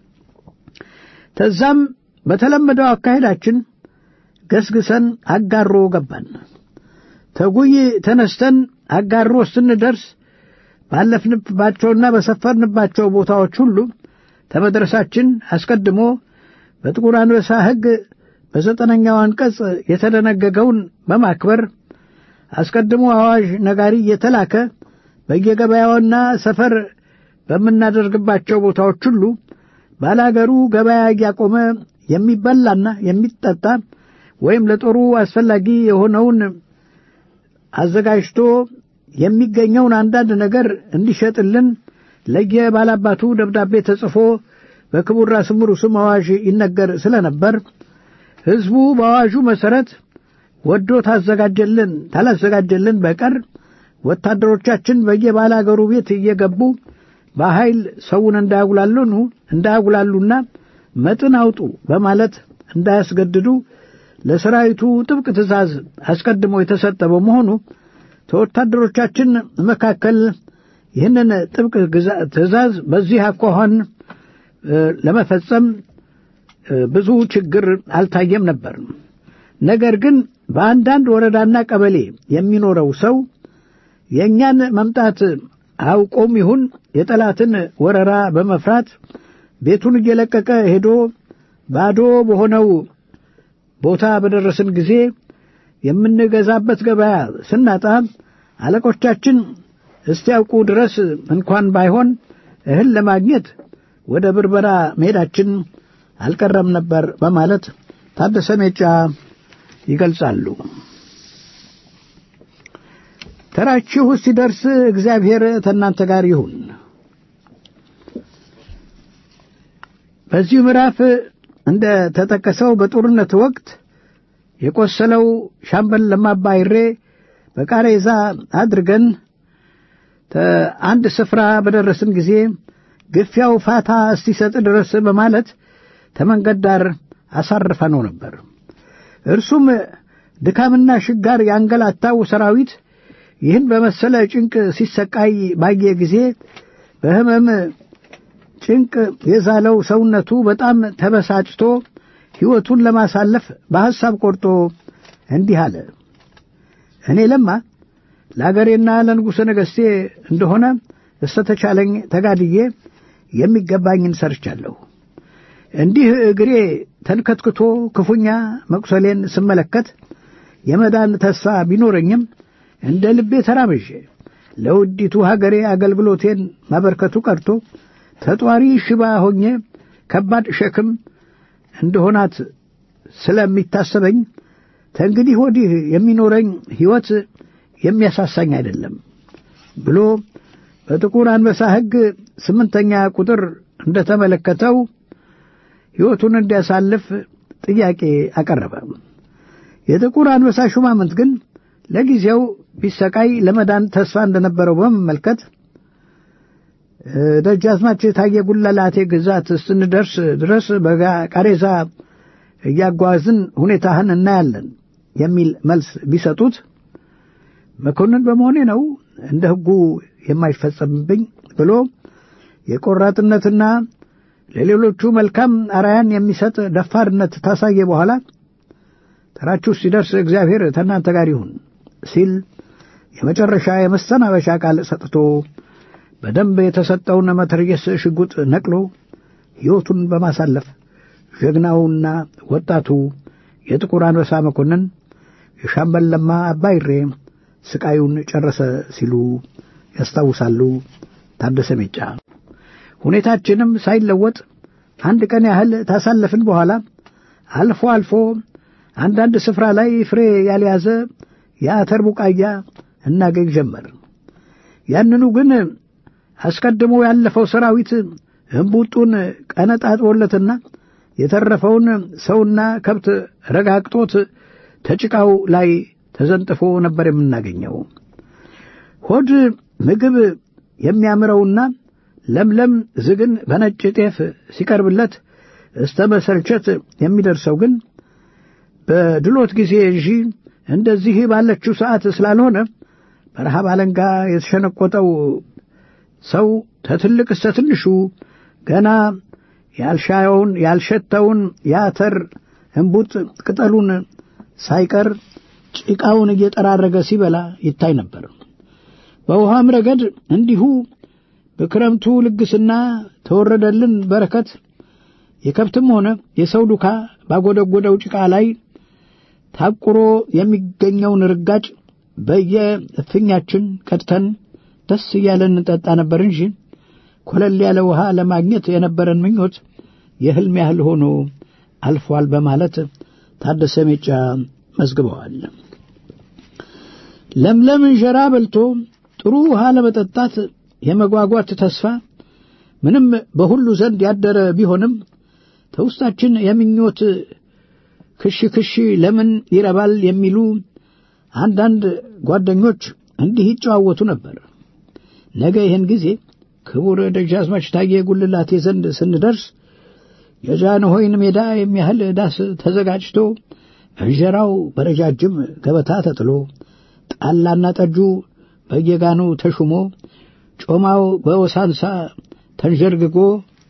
ተዛም በተለመደው አካሄዳችን ገስግሰን አጋሮ ገባን። ተጉይ ተነስተን አጋሮ ስንደርስ ባለፍንባቸውና በሰፈርንባቸው ቦታዎች ሁሉ ከመድረሳችን አስቀድሞ በጥቁር አንበሳ ሕግ በዘጠነኛው አንቀጽ የተደነገገውን በማክበር አስቀድሞ አዋዥ ነጋሪ እየተላከ በየገበያውና ሰፈር በምናደርግባቸው ቦታዎች ሁሉ ባላገሩ ገበያ እያቆመ የሚበላና የሚጠጣ ወይም ለጦሩ አስፈላጊ የሆነውን አዘጋጅቶ የሚገኘውን አንዳንድ ነገር እንዲሸጥልን ለየባላባቱ ደብዳቤ ተጽፎ በክቡር ራስ ምሩ ስም አዋዥ ይነገር ስለነበር ሕዝቡ በአዋዡ መሠረት ወዶ ታዘጋጀልን ታላዘጋጀልን በቀር ወታደሮቻችን በየባለ አገሩ ቤት እየገቡ በኃይል ሰውን እንዳያጉላሉኑ እንዳያጉላሉና መጥን አውጡ በማለት እንዳያስገድዱ ለሰራዊቱ ጥብቅ ትእዛዝ አስቀድሞ የተሰጠ በመሆኑ ተወታደሮቻችን መካከል ይህንን ጥብቅ ትእዛዝ በዚህ አኳኋን ለመፈጸም ብዙ ችግር አልታየም ነበር። ነገር ግን በአንዳንድ ወረዳና ቀበሌ የሚኖረው ሰው የእኛን መምጣት አውቆም ይሁን የጠላትን ወረራ በመፍራት ቤቱን እየለቀቀ ሄዶ ባዶ በሆነው ቦታ በደረስን ጊዜ የምንገዛበት ገበያ ስናጣ አለቆቻችን እስቲያውቁ ድረስ እንኳን ባይሆን እህል ለማግኘት ወደ ብርበራ መሄዳችን አልቀረም ነበር በማለት ታደሰ ሜጫ ይገልጻሉ። ተራችሁ ሲደርስ እግዚአብሔር ከእናንተ ጋር ይሁን። በዚሁ ምዕራፍ እንደ ተጠቀሰው በጦርነት ወቅት የቆሰለው ሻምበል ለማ ባይሬ በቃሬዛ አድርገን አንድ ስፍራ በደረስን ጊዜ ግፊያው ፋታ እስቲሰጥ ድረስ በማለት ተመንገድ ዳር አሳርፈነው ነበር። እርሱም ድካምና ሽጋር ያንገላታው ሰራዊት ይህን በመሰለ ጭንቅ ሲሰቃይ ባየ ጊዜ በሕመም ጭንቅ የዛለው ሰውነቱ በጣም ተበሳጭቶ ሕይወቱን ለማሳለፍ በሐሳብ ቆርጦ እንዲህ አለ። እኔ ለማ ለአገሬና ለንጉሠ ነገሥቴ እንደሆነ እስተተቻለኝ ተጋድዬ የሚገባኝን ሰርቻለሁ። እንዲህ እግሬ ተንከትክቶ ክፉኛ መቁሰሌን ስመለከት የመዳን ተስፋ ቢኖረኝም እንደ ልቤ ተራምዤ ለውዲቱ ሀገሬ አገልግሎቴን ማበርከቱ ቀርቶ ተጧሪ ሽባ ሆኜ ከባድ ሸክም እንደሆናት ስለሚታሰበኝ ተንግዲህ ወዲህ የሚኖረኝ ሕይወት የሚያሳሳኝ አይደለም ብሎ በጥቁር አንበሳ ሕግ ስምንተኛ ቁጥር እንደተመለከተው ሕይወቱን እንዲያሳልፍ ጥያቄ አቀረበ። የጥቁር አንበሳ ሹማምንት ግን ለጊዜው ቢሰቃይ ለመዳን ተስፋ እንደነበረው በመመልከት ደጃዝማች ታየ ጉለላቴ ግዛት ስንደርስ ድረስ በቃሬዛ እያጓዝን ሁኔታህን እናያለን የሚል መልስ ቢሰጡት መኮንን በመሆኔ ነው እንደ ሕጉ የማይፈጸምብኝ ብሎ የቆራጥነትና ለሌሎቹ መልካም አራያን የሚሰጥ ደፋርነት ታሳየ በኋላ ተራችሁ ሲደርስ እግዚአብሔር ከእናንተ ጋር ይሁን ሲል የመጨረሻ የመሰናበሻ ቃል ሰጥቶ በደንብ የተሰጠውን መትረየስ ሽጉጥ ነቅሎ ሕይወቱን በማሳለፍ ጀግናውና ወጣቱ የጥቁር አንበሳ መኮንን የሻምበል ለማ አባይሬ ስቃዩን ጨረሰ ሲሉ ያስታውሳሉ ታደሰ ሜጫ። ሁኔታችንም ሳይለወጥ አንድ ቀን ያህል ታሳለፍን በኋላ አልፎ አልፎ አንዳንድ ስፍራ ላይ ፍሬ ያልያዘ የአተር ቡቃያ እናገኝ ጀመር። ያንኑ ግን አስቀድሞ ያለፈው ሰራዊት እምቡጡን ቀነጣጥቦለትና የተረፈውን ሰውና ከብት ረጋግጦት ተጭቃው ላይ ተዘንጥፎ ነበር የምናገኘው። ሆድ ምግብ የሚያምረውና ለምለም ዝግን በነጭ ጤፍ ሲቀርብለት እስተ መሰልቸት የሚደርሰው ግን በድሎት ጊዜ እንጂ እንደዚህ ባለችው ሰዓት ስላልሆነ በረሃብ አለንጋ የተሸነቆጠው ሰው ተትልቅ እስተ ትንሹ ገና ያልሻየውን ያልሸተውን የአተር እምቡጥ ቅጠሉን ሳይቀር ጭቃውን እየጠራረገ ሲበላ ይታይ ነበር። በውሃም ረገድ እንዲሁ በክረምቱ ልግስና ተወረደልን በረከት የከብትም ሆነ የሰው ዱካ ባጎደጎደው ጭቃ ላይ ታቁሮ የሚገኘውን ርጋጭ በየእፍኛችን ቀድተን ደስ እያለን እንጠጣ ነበር እንጂ ኮለል ያለ ውሃ ለማግኘት የነበረን ምኞት የሕልም ያህል ሆኖ አልፏል በማለት ታደሰ ሜጫ መዝግበዋል። ለምለም እንጀራ በልቶ ጥሩ ውሃ ለመጠጣት የመጓጓት ተስፋ ምንም በሁሉ ዘንድ ያደረ ቢሆንም ተውስጣችን የምኞት ክሽ ክሽ ለምን ይረባል የሚሉ አንዳንድ ጓደኞች እንዲህ ይጨዋወቱ ነበር። ነገ ይህን ጊዜ ክቡር ደጃዝማች ታዬ ጉልላቴ ዘንድ ስንደርስ የጃንሆይን ሜዳ የሚያህል ዳስ ተዘጋጅቶ እንጀራው በረጃጅም ገበታ ተጥሎ ጣላና ጠጁ በየጋኑ ተሹሞ ጮማው በወሳንሳ ተንዠርግጎ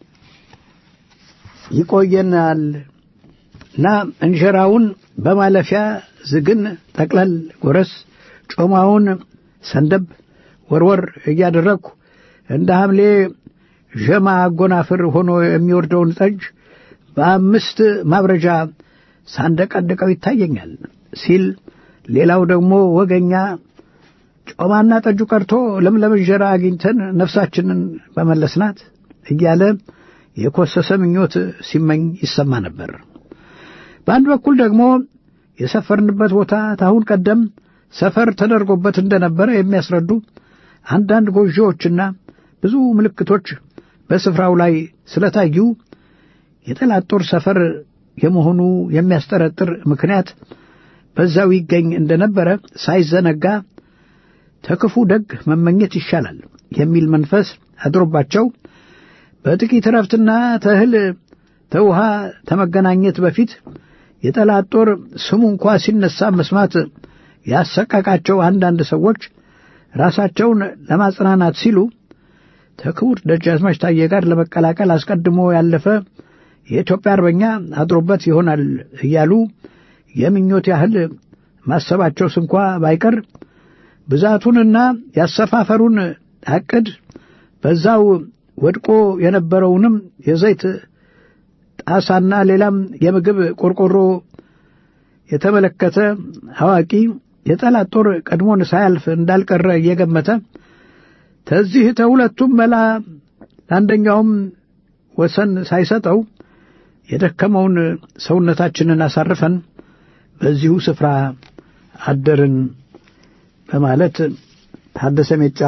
ይቆየናል እና እንጀራውን በማለፊያ ዝግን ጠቅለል ጎረስ ጮማውን ሰንደብ ወርወር እያደረግኩ እንደ ሐምሌ ዠማ አጎናፍር ሆኖ የሚወርደውን ጠጅ በአምስት ማብረጃ ሳንደቀድቀው ይታየኛል ሲል፣ ሌላው ደግሞ ወገኛ ጮማና ጠጁ ቀርቶ ለምለም እንጀራ አግኝተን ነፍሳችንን በመለስናት እያለ የኮሰሰ ምኞት ሲመኝ ይሰማ ነበር። በአንድ በኩል ደግሞ የሰፈርንበት ቦታ ታሁን ቀደም ሰፈር ተደርጎበት እንደነበረ የሚያስረዱ አንዳንድ ጎጆዎችና ብዙ ምልክቶች በስፍራው ላይ ስለታዩ የጠላት ጦር ሰፈር የመሆኑ የሚያስጠረጥር ምክንያት በዛው ይገኝ እንደነበረ ሳይዘነጋ ተክፉ ደግ መመኘት ይሻላል የሚል መንፈስ አድሮባቸው በጥቂት ረፍትና ተእህል ተውሃ ተመገናኘት በፊት የጠላት ጦር ስሙ እንኳ ሲነሳ መስማት ያሰቀቃቸው አንዳንድ ሰዎች ራሳቸውን ለማጽናናት ሲሉ ከክቡር ደጃዝማች ታዬ ጋር ለመቀላቀል አስቀድሞ ያለፈ የኢትዮጵያ አርበኛ አድሮበት ይሆናል እያሉ የምኞት ያህል ማሰባቸው ስንኳ ባይቀር ብዛቱንና ያሰፋፈሩን ዕቅድ በዛው ወድቆ የነበረውንም የዘይት ጣሳና ሌላም የምግብ ቆርቆሮ የተመለከተ አዋቂ የጠላት ጦር ቀድሞን ሳያልፍ እንዳልቀረ እየገመተ ከዚህ ተሁለቱም መላ ለአንደኛውም ወሰን ሳይሰጠው የደከመውን ሰውነታችንን አሳርፈን በዚሁ ስፍራ አደርን በማለት ታደሰ ሜጫ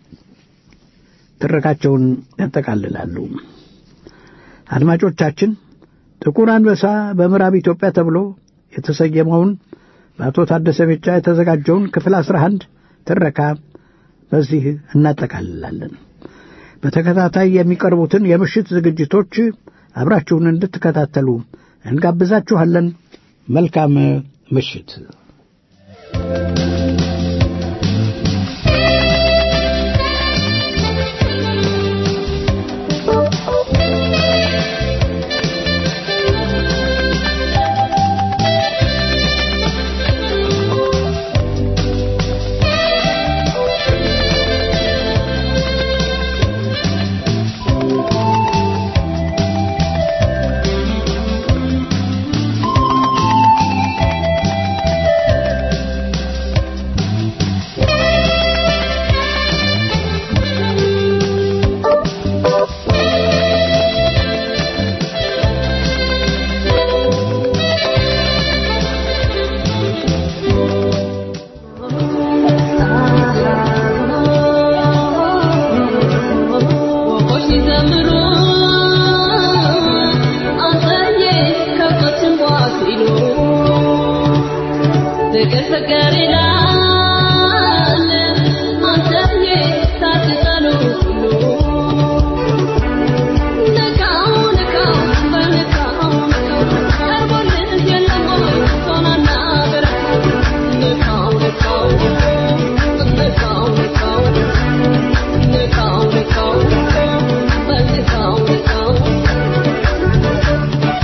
ትረካቸውን ያጠቃልላሉ። አድማጮቻችን ጥቁር አንበሳ በምዕራብ ኢትዮጵያ ተብሎ የተሰየመውን በአቶ ታደሰ ሜጫ የተዘጋጀውን ክፍል አስራ አንድ ትረካ በዚህ እናጠቃልላለን። በተከታታይ የሚቀርቡትን የምሽት ዝግጅቶች አብራችሁን እንድትከታተሉ እንጋብዛችኋለን። መልካም ምሽት።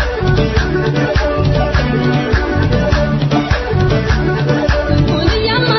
Thank you.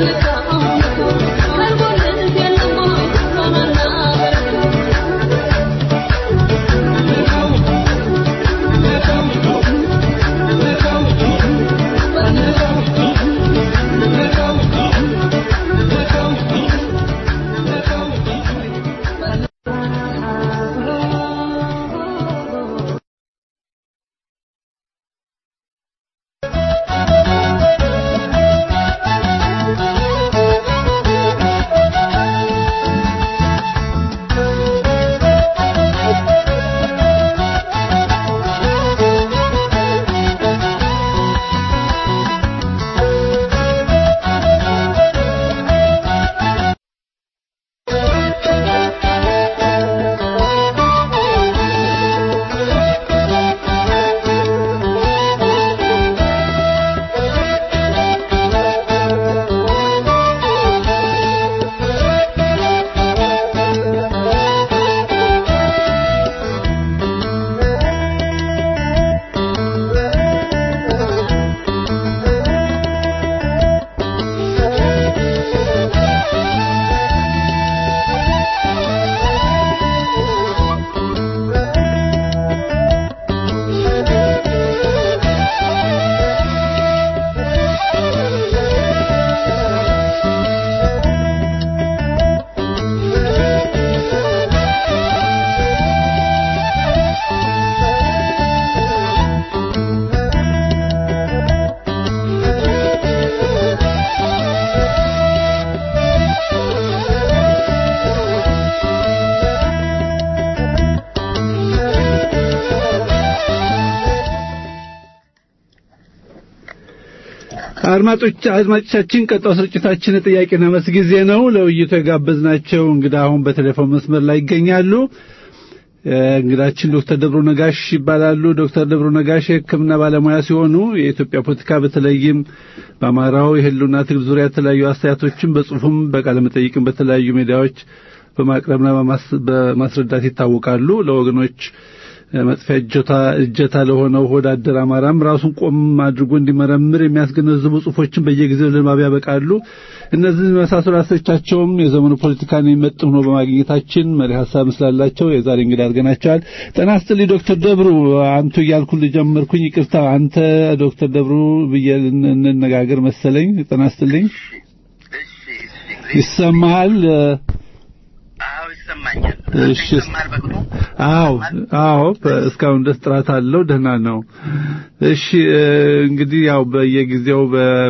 አድማጮች አድማጮቻችን ቀጣው ስርጭታችን ጥያቄና መልስ ጊዜ ነው። ለውይይቱ የጋበዝናቸው እንግዳ አሁን በቴሌፎን መስመር ላይ ይገኛሉ። እንግዳችን ዶክተር ደብሩ ነጋሽ ይባላሉ። ዶክተር ደብሩ ነጋሽ የሕክምና ባለሙያ ሲሆኑ የኢትዮጵያ ፖለቲካ በተለይም በአማራው የህልውና ትግል ዙሪያ የተለያዩ አስተያየቶችን በጽሁፍም በቃለ መጠይቅም በተለያዩ ሚዲያዎች በማቅረብና በማስረዳት ይታወቃሉ። ለወገኖች መጥፊያ እጀታ እጀታ ለሆነው ሆዳደር አማራም ራሱን ቆም አድርጎ እንዲመረምር የሚያስገነዝቡ ጽሁፎችን በየጊዜው ለንባብ ያበቃሉ። እነዚህ መሳሰሉ አስተያየቶቻቸውም የዘመኑ ፖለቲካን የሚመጥን ሆኖ በማግኘታችን መሪ ሀሳብ ስላላቸው የዛሬ እንግዳ አድርገናቸዋል። ጤና ይስጥልኝ ዶክተር ደብሩ። አንቱ እያልኩ ልጀመርኩኝ፣ ይቅርታ። አንተ ዶክተር ደብሩ ብዬ እንነጋገር መሰለኝ። ጤና ይስጥልኝ። ይሰማሃል? አዎ ይሰማኛል። እሺ አዎ አዎ እስካሁን ድረስ ጥራት አለው ደህና ነው እሺ እንግዲህ ያው በየጊዜው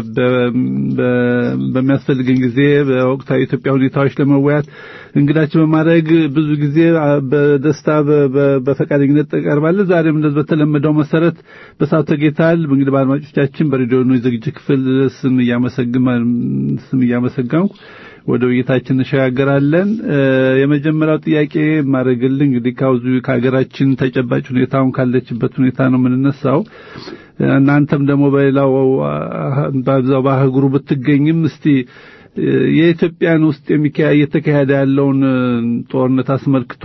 በሚያስፈልገን ጊዜ በወቅታዊ ኢትዮጵያ ሁኔታዎች ለመወያት እንግዳችን በማድረግ ብዙ ጊዜ በደስታ በፈቃደኝነት ተቀርባለን ዛሬም እንደዚህ በተለመደው መሰረት በሰዓቱ ተገኝተሃል እንግዲህ በአድማጮቻችን በሬዲዮ ዝግጅት ክፍል ስም እያመሰግን ስም እያመሰገንኩ ወደ ውይይታችን እንሸጋገራለን። የመጀመሪያው ጥያቄ ማድረግልኝ እንግዲህ ካውዙ ከሀገራችን ተጨባጭ ሁኔታውን ካለችበት ሁኔታ ነው የምንነሳው። እናንተም ደግሞ በሌላው በዛው በአህጉሩ ብትገኝም እስቲ የኢትዮጵያን ውስጥ እየተካሄደ ያለውን ጦርነት አስመልክቶ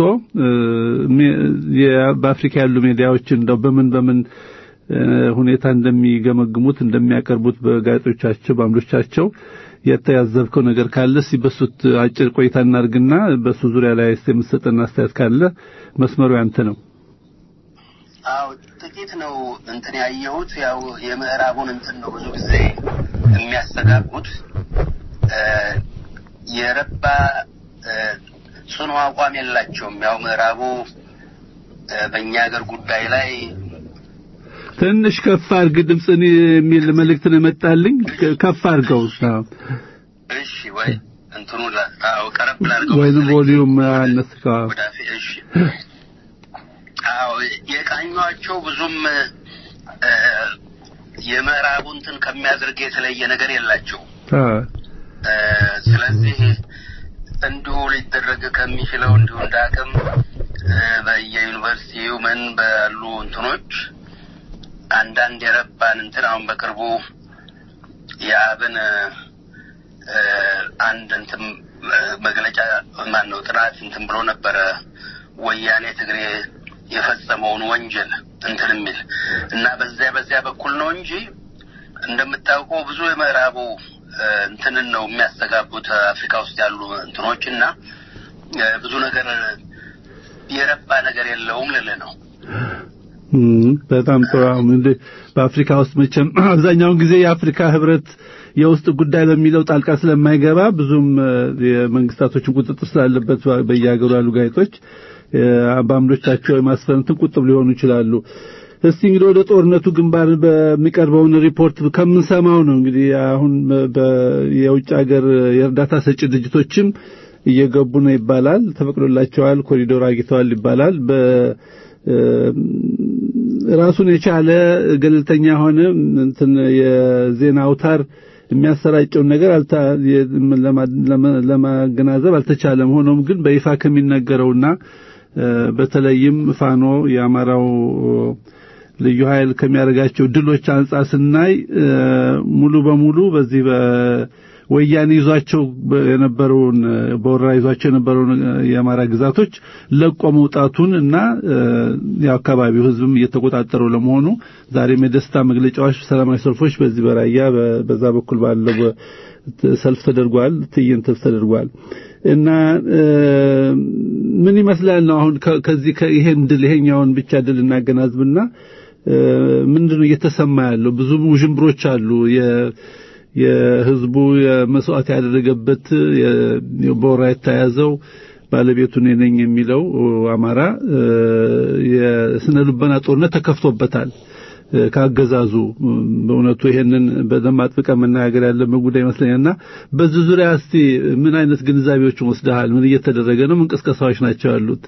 በአፍሪካ ያሉ ሚዲያዎች እንደው በምን በምን ሁኔታ እንደሚገመግሙት እንደሚያቀርቡት በጋዜጦቻቸው በአምዶቻቸው የተያዘብከው ነገር ካለ እስቲ በሱት አጭር ቆይታ እናርግና በሱ ዙሪያ ላይ እስቲ የምትሰጠን አስተያየት ካለ መስመሩ ያንተ ነው። አዎ ጥቂት ነው እንትን ያየሁት። ያው የምዕራቡን እንትን ነው ብዙ ጊዜ የሚያስተጋቡት የረባ ጽኑ አቋም የላቸውም። ያው ምዕራቡ በእኛ ሀገር ጉዳይ ላይ ትንሽ ከፍ አድርግ ድምፅን የሚል መልእክት ነው የመጣልኝ። ከፍ አድርገው። እሺ፣ ወይ እንትኑ አዎ፣ ቀረብ ላድርገው ወይንም ቮሊዩም አነስከው። እሺ፣ አዎ፣ የቃኟቸው ብዙም የምዕራቡ እንትን ከሚያደርግ የተለየ ነገር የላቸው። ስለዚህ እንዲሁ ሊደረግ ከሚችለው እንዲሁ እንደ አቅም በየዩኒቨርሲቲው ምን ባሉ እንትኖች አንዳንድ የረባን እንትን አሁን በቅርቡ የአብን አንድ እንትን መግለጫ ማን ነው ጥናት እንትን ብሎ ነበረ ወያኔ ትግሬ የፈጸመውን ወንጀል እንትን የሚል እና በዚያ በዚያ በኩል ነው እንጂ እንደምታውቀው ብዙ የምዕራቡ እ፣ እንትንን ነው የሚያስተጋቡት አፍሪካ ውስጥ ያሉ እንትኖች እና እ፣ ብዙ ነገር የረባ ነገር የለውም ልልህ ነው። እም፣ በጣም ጥሩ። አሁን እንደ በአፍሪካ ውስጥ መቼም አብዛኛውን ጊዜ የአፍሪካ ህብረት የውስጥ ጉዳይ በሚለው ጣልቃ ስለማይገባ ብዙም እ፣ የመንግስታቶችን ቁጥጥር ስላለበት በየሀገሩ ያሉ ጋዜጦች እ፣ በአምዶቻቸው የማስፈረንትን ቁጥብ ሊሆኑ ይችላሉ። እስቲ እንግዲህ ወደ ጦርነቱ ግንባር በሚቀርበውን ሪፖርት ከምንሰማው ነው እንግዲህ አሁን በ- የውጭ ሀገር የእርዳታ ሰጪ ድርጅቶችም እየገቡ ነው ይባላል። ተፈቅዶላቸዋል፣ ኮሪዶር አግኝተዋል ይባላል። በ ራሱን የቻለ ገለልተኛ ሆነ እንትን የዜና አውታር የሚያሰራጨውን ነገር አልታ ለማ- ለማ- ለማገናዘብ አልተቻለም። ሆኖም ግን በይፋ ከሚነገረውና እ፣ በተለይም ፋኖ የአማራው ልዩ ኃይል ከሚያደርጋቸው ድሎች አንጻር ስናይ እ፣ ሙሉ በሙሉ በዚህ በወያኔ ይዟቸው በ- የነበረውን እ፣ በወረራ ይዟቸው የነበረውን እ፣ የአማራ ግዛቶች ለቆ መውጣቱን እና እ፣ የአካባቢው ሕዝብም እየተቆጣጠረው ለመሆኑ ዛሬም የደስታ መግለጫዎች፣ ሰላማዊ ሰልፎች በዚህ በራያ በ- በዛ በኩል ባለው በ- ሰልፍ ተደርጓል፣ ትዕይንት ተደርጓል እና እ፣ ምን ይመስላል ነው አሁን ከ- ከዚህ ከ- ይሄን ድል ይሄኛውን ብቻ ድል እናገናዝብና እ፣ ምንድን ነው እየተሰማ ያለው? ብዙ ውዥንብሮች አሉ። የ- የህዝቡ የመስዋዕት ያደረገበት የ- በወራ የተያዘው ባለቤቱ እኔ ነኝ የሚለው አማራ እ፣ የስነ ልቦና ጦርነት ተከፍቶበታል እ፣ ካገዛዙ እም፣ በእውነቱ ይሄንን በደንብ አጥብቀን መነጋገር ያለብን ጉዳይ ይመስለኛልና በዚህ ዙሪያ እስቲ ምን አይነት ግንዛቤዎችን ወስደሃል? ምን እየተደረገ ነው? ምን ቅስቀሳዎች ናቸው ያሉት?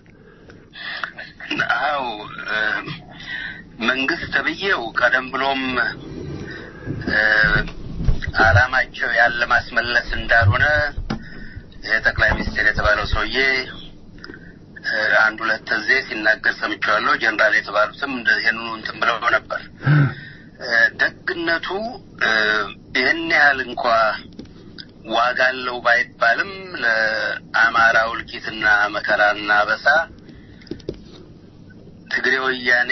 አው መንግስት ተብዬው ቀደም ብሎም እ፣ አላማቸው ያለ ማስመለስ እንዳልሆነ የጠቅላይ ሚኒስትር የተባለው ሰውዬ እ፣ አንድ ሁለት ጊዜ ሲናገር ሰምቼዋለሁ። ጀነራል የተባሉትም እንደ ይህንኑ እንትን ብለው ነበር። እ፣ ደግነቱ እ፣ ይህን ያህል እንኳ ዋጋ አለው ባይባልም ለአማራው እልቂትና መከራና አበሳ ትግሬ ወያኔ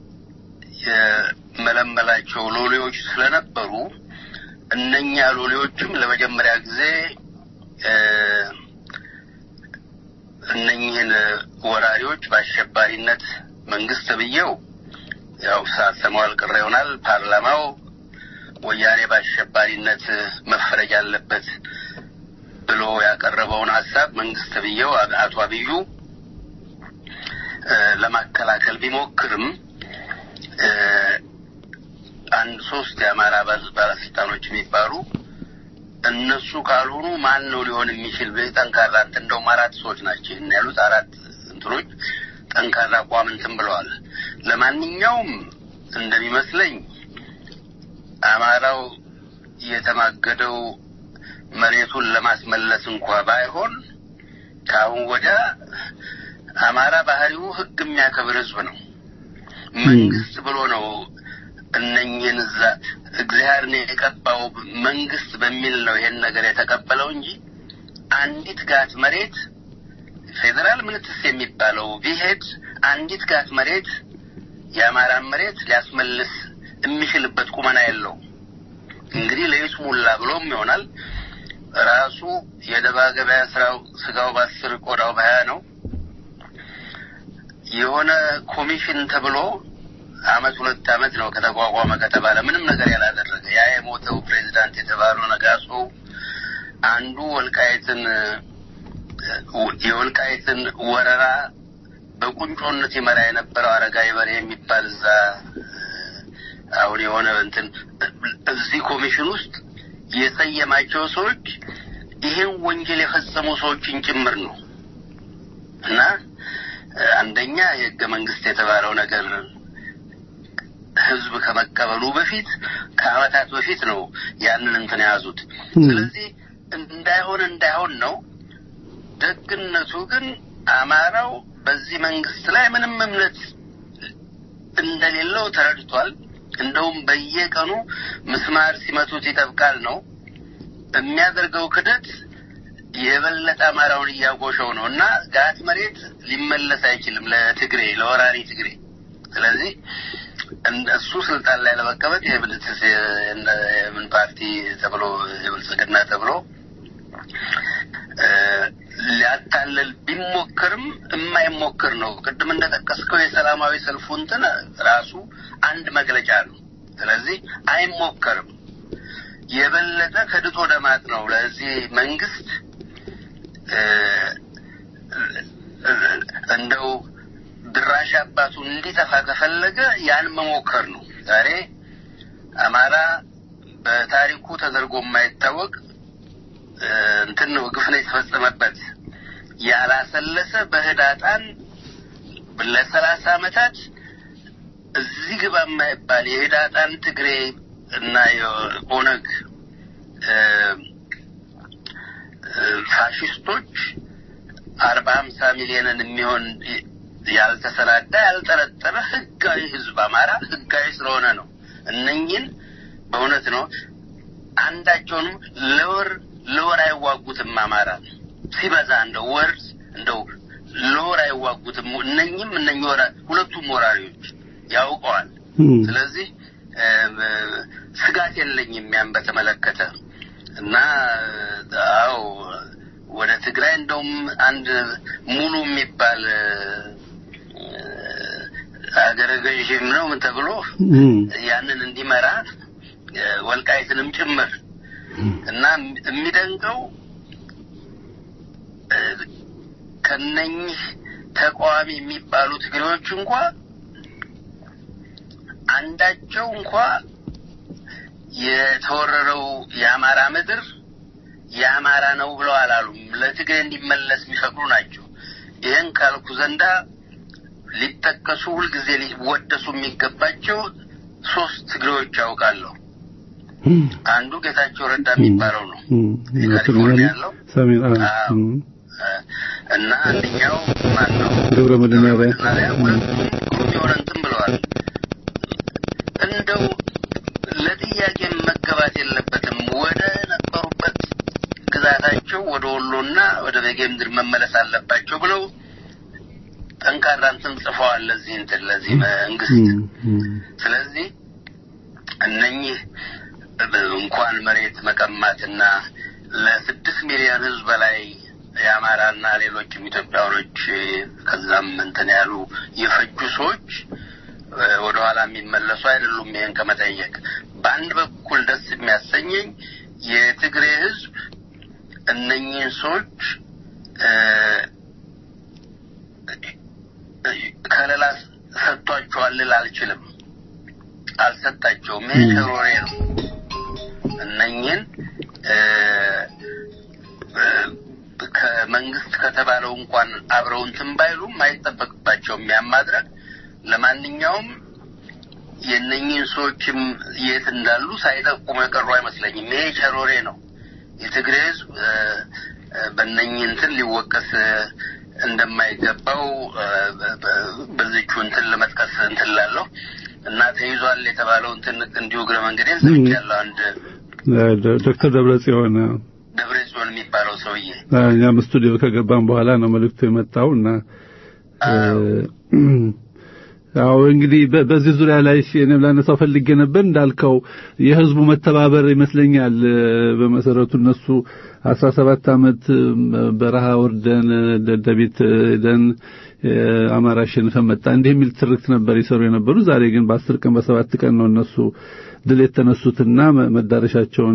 የመለመላቸው ሎሌዎች ስለነበሩ እነኛ ሎሌዎችም ለመጀመሪያ ጊዜ እ፣ እነኚህን ወራሪዎች በአሸባሪነት መንግስት ብዬው ያው ሳሰማው አልቀረ ይሆናል ፓርላማው ወያኔ በአሸባሪነት መፈረጅ አለበት ብሎ ያቀረበውን ሀሳብ መንግስት ብዬው አቶ አብዩ እ፣ ለማከላከል ቢሞክርም እ፣ አንድ ሶስት የአማራ ባለ- ባለስልጣኖች የሚባሉ እነሱ ካልሆኑ ማን ነው ሊሆን የሚችል ብ- ጠንካራ እንትን እንደውም አራት ሰዎች ናቸው ይህን ያሉት አራት እንትኖች ጠንካራ አቋም እንትን ብለዋል። ለማንኛውም እንደሚመስለኝ አማራው የተማገደው መሬቱን ለማስመለስ እንኳ ባይሆን ከአሁን ወዲያ አማራ ባህሪው ሕግ የሚያከብር ሕዝብ ነው። መንግስት ብሎ ነው እነኝህን እዛ እግዚአብሔር ነው የቀባው መንግስት በሚል ነው ይሄን ነገር የተቀበለው እንጂ አንዲት ጋት መሬት ፌዴራል ምንትስ የሚባለው ቢሄድ አንዲት ጋት መሬት የአማራን መሬት ሊያስመልስ የሚችልበት ቁመና የለው። እንግዲህ ለይስሙላ ብሎም ይሆናል ራሱ የደባ ገበያ ስራው ስጋው በአስር ቆዳው በሀያ ነው። የሆነ ኮሚሽን ተብሎ አመት ሁለት አመት ነው ከተቋቋመ ከተባለ ምንም ነገር ያላደረገ ያ የሞተው ፕሬዚዳንት የተባለው ነጋሶ አንዱ ወልቃየትን የወልቃየትን ወረራ በቁንጮነት ይመራ የነበረው አረጋዊ በሬ የሚባል እዛ አሁን የሆነ እንትን እዚህ ኮሚሽን ውስጥ የሰየማቸው ሰዎች ይህን ወንጀል የፈጸሙ ሰዎችን ጭምር ነው እና አንደኛ የህገ መንግስት የተባለው ነገር ህዝብ ከመቀበሉ በፊት ከአመታት በፊት ነው ያንን እንትን የያዙት። ስለዚህ እንዳይሆን እንዳይሆን ነው። ደግነቱ ግን አማራው በዚህ መንግስት ላይ ምንም እምነት እንደሌለው ተረድቷል። እንደውም በየቀኑ ምስማር ሲመቱት ይጠብቃል ነው የሚያደርገው ክደት የበለጠ አማራውን እያጎሸው ነው እና ጋት መሬት ሊመለስ አይችልም ለትግሬ ለወራሪ ትግሬ። ስለዚህ እሱ ስልጣን ላይ ለመቀመጥ የብልጽ የምን ፓርቲ ተብሎ የብልጽግና ተብሎ ሊያታልል ቢሞክርም የማይሞክር ነው። ቅድም እንደጠቀስከው የሰላማዊ ሰልፉ እንትን ራሱ አንድ መግለጫ ነው። ስለዚህ አይሞከርም። የበለጠ ከድጦ ወደ ማጥ ነው። ለዚህ መንግስት እንደው ድራሽ አባቱ እንዲጠፋ ከፈለገ ያን መሞከር ነው። ዛሬ አማራ በታሪኩ ተደርጎ የማይታወቅ እንትን ነው ግፍ ነው የተፈጸመበት። ያላሰለሰ በህዳጣን ለሰላሳ አመታት እዚህ ግባ የማይባል የህዳጣን ትግሬ እና የኦነግ ፋሽስቶች አርባ ሀምሳ ሚሊዮንን የሚሆን ያልተሰናዳ ያልጠረጠረ ህጋዊ ህዝብ አማራ ህጋዊ ስለሆነ ነው። እነኝን በእውነት ነው አንዳቸውንም ለወር ለወር አይዋጉትም። አማራ ሲበዛ እንደው ወር እንደው ለወር አይዋጉትም። እነኝም እነኝ ሁለቱም ወራሪዎች ያውቀዋል። ስለዚህ ስጋት የለኝም ያን በተመለከተ እና አዎ ወደ ትግራይ እንደውም አንድ ሙሉ የሚባል አገረ ገዥም ነው ምን ተብሎ ያንን እንዲመራ ወልቃይትንም ጭምር እና የሚደንቀው ከነኚህ ተቃዋሚ የሚባሉ ትግሬዎች እንኳ አንዳቸው እንኳ የተወረረው የአማራ ምድር የአማራ ነው ብለው አላሉም። ለትግሬ እንዲመለስ የሚፈቅዱ ናቸው። ይህን ካልኩ ዘንዳ ሊጠቀሱ ሁልጊዜ ሊወደሱ የሚገባቸው ሶስት ትግሬዎች ያውቃለሁ። አንዱ ጌታቸው ረዳ የሚባለው ነው ካሊፎርኒያ ያለው እና አንደኛው ማን ነው ገብረ መድኅናርያ ሁለቱም ግሩም የሆነ እንትን ብለዋል። እንደው ለጥያቄ መገባት የለበትም ወደ ነበሩበት ግዛታቸው ወደ ወሎና ወደ በጌ ምድር መመለስ አለባቸው ብለው ጠንካራ እንትን ጽፈዋል። ለዚህ እንትን ለዚህ መንግስት ስለዚህ እነኚህ እንኳን መሬት መቀማትና ለስድስት ሚሊዮን ህዝብ በላይ የአማራና ሌሎችም ኢትዮጵያውያኖች ከዛም እንትን ያሉ የፈጁ ሰዎች ወደ ኋላ የሚመለሱ አይደሉም። ይህን ከመጠየቅ በአንድ በኩል ደስ የሚያሰኘኝ የትግሬ ህዝብ እነኚህን ሰዎች ከለላ ሰጥቷቸዋል ልል አልችልም። አልሰጣቸውም። ይሄ ሸሮሬ ነው። እነኚህን ከመንግስት ከተባለው እንኳን አብረው እንትን ባይሉም አይጠበቅባቸውም ያን ማድረግ። ለማንኛውም የእነኚህን ሰዎችም የት እንዳሉ ሳይጠቁሙ የቀሩ አይመስለኝም። ይሄ ሸሮሬ ነው። የትግሬ ህዝብ በእነኚህ እንትን ሊወቀስ እንደማይገባው በዚቹ እንትን ለመጥቀስ እንትን ላለሁ እና ተይዟል የተባለው እንትን እንዲሁ እግረ መንገዴን ሰምቻለሁ። አንድ ዶክተር ደብረ ጽዮን ደብረ ጽዮን የሚባለው ሰውዬ እኛም ስቱዲዮ ከገባን በኋላ ነው መልእክቱ የመጣው እና አዎ እንግዲህ በዚህ ዙሪያ ላይ እኔም ላነሳው ፈልጌ ነበር። እንዳልከው የህዝቡ መተባበር ይመስለኛል። በመሰረቱ እነሱ አስራ ሰባት ዓመት በረሃ ወርደን ደደቢት ሄደን አማራ አሸንፈን መጣ እንዲህ የሚል ትርክት ነበር ይሰሩ የነበሩ። ዛሬ ግን በአስር ቀን በሰባት ቀን ነው እነሱ ድል የተነሱትና መዳረሻቸውን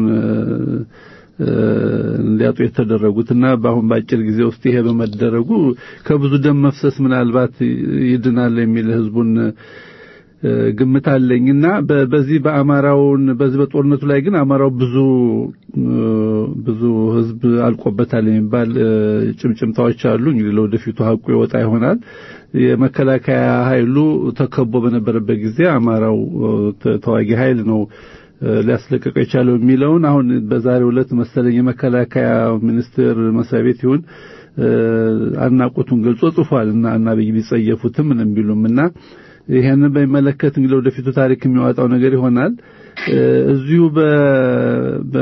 እንዲያጡ የተደረጉትና በአሁን በአጭር ጊዜ ውስጥ ይሄ በመደረጉ ከብዙ ደም መፍሰስ ምናልባት ይድናል የሚል ህዝቡን ግምት አለኝና በዚህ በአማራውን በዚህ በጦርነቱ ላይ ግን አማራው ብዙ ብዙ ህዝብ አልቆበታል የሚባል ጭምጭምታዎች አሉ። እንግዲህ ለወደፊቱ ሀቁ ይወጣ ይሆናል። የመከላከያ ኃይሉ ተከቦ በነበረበት ጊዜ አማራው ተዋጊ ኃይል ነው ሊያስለቀቀው የቻለው የሚለውን አሁን በዛሬው ዕለት መሰለኝ የመከላከያ ሚኒስቴር መስሪያ ቤት ይሁን አድናቆቱን ገልጾ ጽፏል እና እና ቢጸየፉትም ምንም ቢሉም እና ይሄንን በሚመለከት እንግዲህ ወደፊቱ ታሪክ የሚያወጣው ነገር ይሆናል። እዚሁ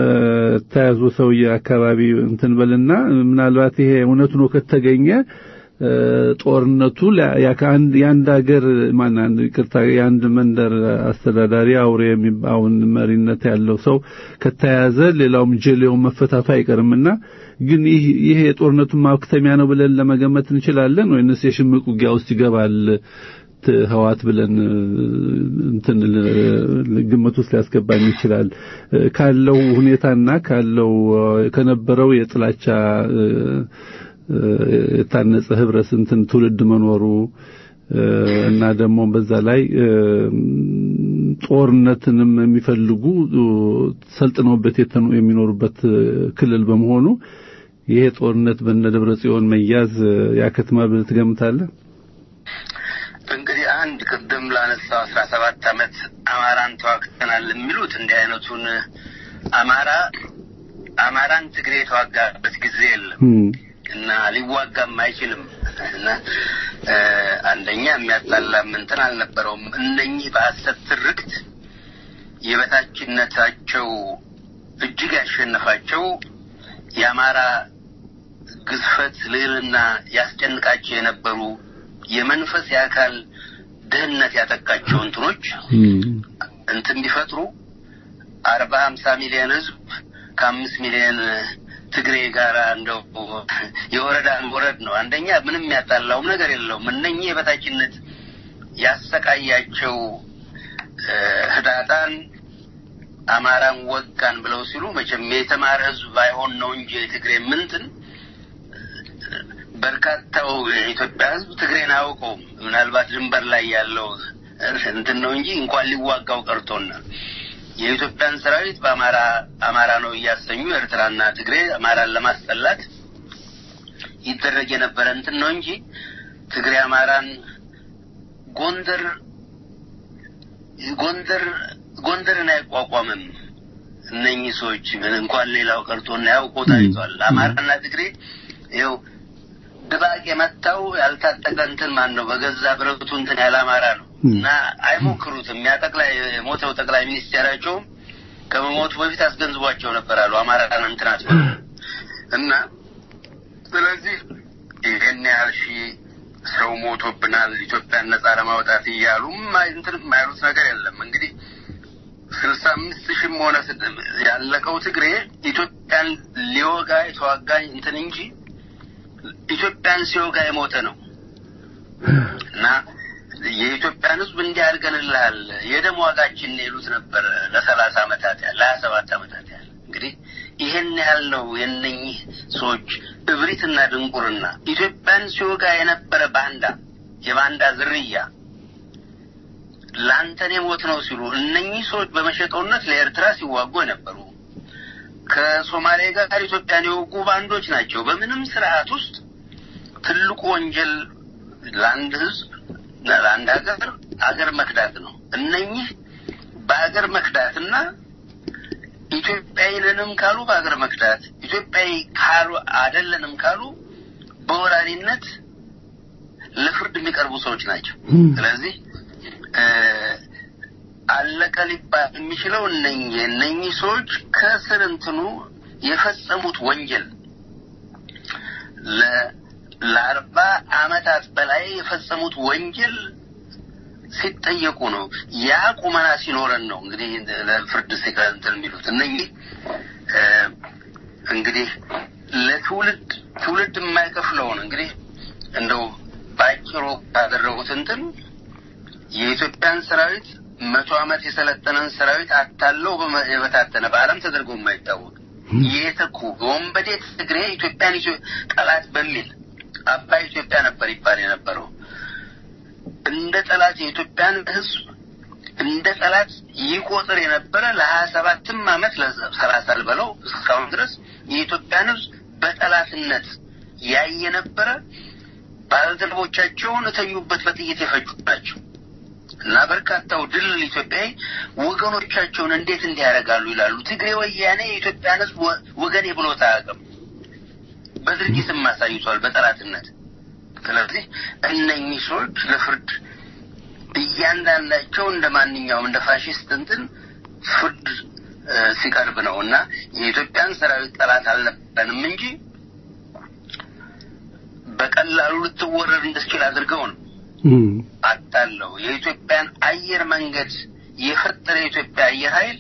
በተያዙ ሰውዬ አካባቢ እንትን በልና ምናልባት ይሄ እውነቱ ነው ከተገኘ ጦርነቱ የአንድ ሀገር ማን ይቅርታ የአንድ መንደር አስተዳዳሪ አውሬ የሚባውን መሪነት ያለው ሰው ከተያዘ ሌላውም ጀሌውን መፈታቱ አይቀርምና ግን ይህ ይሄ የጦርነቱን ማክተሚያ ነው ብለን ለመገመት እንችላለን ወይንስ የሽምቅ ውጊያ ውስጥ ይገባል ህዋት ብለን እንትን ግምት ውስጥ ሊያስገባን ይችላል ካለው ሁኔታና ካለው ከነበረው የጥላቻ የታነጸ ህብረት እንትን ትውልድ መኖሩ እና ደግሞ በዛ ላይ ጦርነትንም የሚፈልጉ ሰልጥነውበት የሚኖሩበት ክልል በመሆኑ ይሄ ጦርነት በነ ደብረ ጽዮን መያዝ ያከትማል ብለህ ትገምታለህ? እንግዲህ አንድ ቅድም ላነሳው አስራ ሰባት አመት አማራን ተዋግተናል የሚሉት እንዲህ አይነቱን አማራ አማራን ትግሬ የተዋጋበት ጊዜ የለም እና ሊዋጋም አይችልም እና አንደኛ የሚያጣላም እንትን አልነበረውም። እነኚህ በሐሰት ትርክት የበታችነታቸው እጅግ ያሸነፋቸው የአማራ ግዝፈት ልዕልና ያስጨንቃቸው የነበሩ የመንፈስ የአካል ድህነት ያጠቃቸው እንትኖች እንትን ቢፈጥሩ አርባ ሀምሳ ሚሊዮን ህዝብ ከአምስት ሚሊዮን ትግሬ ጋር እንደው የወረዳ ወረድ ነው። አንደኛ ምንም ያጣላውም ነገር የለውም። እነኚህ የበታችነት ያሰቃያቸው ህዳጣን አማራን ወጋን ብለው ሲሉ መቼም የተማረ ህዝብ ባይሆን ነው እንጂ የትግሬ ምንትን በርካታው የኢትዮጵያ ህዝብ ትግሬን አያውቀውም። ምናልባት ድንበር ላይ ያለው እንትን ነው እንጂ እንኳን ሊዋጋው ቀርቶና የኢትዮጵያን ሰራዊት በአማራ አማራ ነው እያሰኙ ኤርትራና ትግሬ አማራን ለማስጠላት ይደረግ የነበረ እንትን ነው እንጂ ትግሬ አማራን ጎንደር ጎንደር ጎንደርን አይቋቋምም። እነኚህ ሰዎች ምን እንኳን ሌላው ቀርቶና ያውቆ ታይቷል። አማራና ትግሬ ይኸው ድባቅ የመታው ያልታጠቀ እንትን ማን ነው በገዛ ብረቱ እንትን ያለ አማራ ነው እና አይሞክሩትም። ያ ጠቅላይ የሞተው ጠቅላይ ሚኒስቴራቸውም ከመሞቱ በፊት አስገንዝቧቸው ነበር አሉ አማራን እንትን አትበሉ እና ስለዚህ ይህን ያህል ሺህ ሰው ሞቶብናል ኢትዮጵያን ነጻ ለማውጣት እያሉ እንትን የማይሉት ነገር የለም። እንግዲህ ስልሳ አምስት ሺህም ሆነ ያለቀው ትግሬ ኢትዮጵያን ሊወጋ የተዋጋኝ እንትን እንጂ ኢትዮጵያን ሲወጋ የሞተ ነው እና የኢትዮጵያን ሕዝብ እንዲህ አድርገንልሃል የደም ዋጋችን ይሉት ነበር ለሰላሳ ዓመታት ያህል ለሀያ ሰባት ዓመታት ያህል እንግዲህ ይሄን ያህል ነው የነኚህ ሰዎች እብሪትና ድንቁርና። ኢትዮጵያን ሲወጋ የነበረ ባንዳ የባንዳ ዝርያ ለአንተን የሞት ነው ሲሉ እነኚህ ሰዎች በመሸጠውነት ለኤርትራ ሲዋጉ የነበሩ ከሶማሌ ጋር ኢትዮጵያን የወጉ ባንዶች ናቸው። በምንም ስርዓት ውስጥ ትልቁ ወንጀል ለአንድ ህዝብ ለአንድ ሀገር አገር መክዳት ነው። እነኚህ በአገር መክዳትና ኢትዮጵያዊንንም ካሉ በአገር መክዳት ኢትዮጵያዊ ካሉ አይደለንም ካሉ በወራሪነት ለፍርድ የሚቀርቡ ሰዎች ናቸው። ስለዚህ አለቀ ሊባል የሚችለው እነኚህ እነኚህ ሰዎች ከስር እንትኑ የፈጸሙት ወንጀል ለአርባ አመታት በላይ የፈጸሙት ወንጀል ሲጠየቁ ነው። ያ ቁመና ሲኖረን ነው እንግዲህ ለፍርድ ሲቀንትን የሚሉት እነኚህ እንግዲህ ለትውልድ ትውልድ የማይከፍለውን እንግዲህ እንደው በአጭሩ ካደረጉት እንትን የኢትዮጵያን ሰራዊት መቶ ዓመት የሰለጠነን ሰራዊት አታለው የበታተነ በዓለም ተደርጎ የማይታወቅ የተኩ በወንበዴ ትግሬ ኢትዮጵያን ጠላት በሚል አባይ ኢትዮጵያ ነበር ይባል የነበረው እንደ ጠላት የኢትዮጵያን ሕዝብ እንደ ጠላት ይቆጥር የነበረ ለሀያ ሰባትም ዓመት ለሰላሳ ልበለው እስካሁን ድረስ የኢትዮጵያን ሕዝብ በጠላትነት ያየ ነበረ። ባልደረቦቻቸውን እተኙበት በጥይት የፈጁ ናቸው እና በርካታው ድል ኢትዮጵያዊ ወገኖቻቸውን እንዴት እንዲህ ያደርጋሉ ይላሉ። ትግሬ ወያኔ የኢትዮጵያን ሕዝብ ወገኔ ብሎት አያውቅም። በድርጊትም አሳይቷል በጠላትነት። ስለዚህ እነኚህ ሰዎች ለፍርድ እያንዳንዳቸው እንደ ማንኛውም እንደ ፋሽስት እንትን ፍርድ ሲቀርብ ነው እና የኢትዮጵያን ሰራዊት ጠላት አልነበረንም እንጂ በቀላሉ ልትወረድ እንድትችል አድርገው ነው አታለው የኢትዮጵያን አየር መንገድ የፈጠረ የኢትዮጵያ አየር ኃይል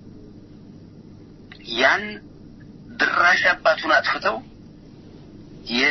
ያን ድራሽ አባቱን አጥፍተው የ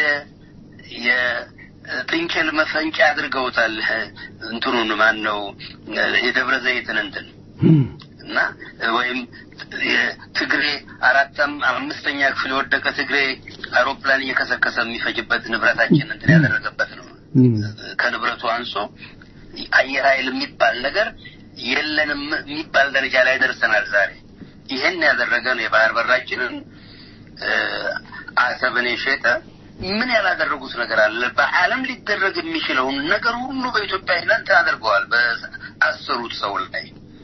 የጥንቸል መፈንጫ አድርገውታል። እንትኑን ማን ነው የደብረ ዘይትን እንትን እና ወይም ትግሬ አራተም አምስተኛ ክፍል የወደቀ ትግሬ አውሮፕላን እየከሰከሰ የሚፈጅበት ንብረታችን እንትን ያደረገበት ነው። ከንብረቱ አንሶ አየር ኃይል የሚባል ነገር የለንም የሚባል ደረጃ ላይ ደርሰናል ዛሬ። ይህን ያደረገ ነው የባህር በራችንን አሰብን የሸጠ ምን ያላደረጉት ነገር አለ? በዓለም ሊደረግ የሚችለውን ነገር ሁሉ በኢትዮጵያ ይላንት አድርገዋል። በአሰሩት ሰው ላይ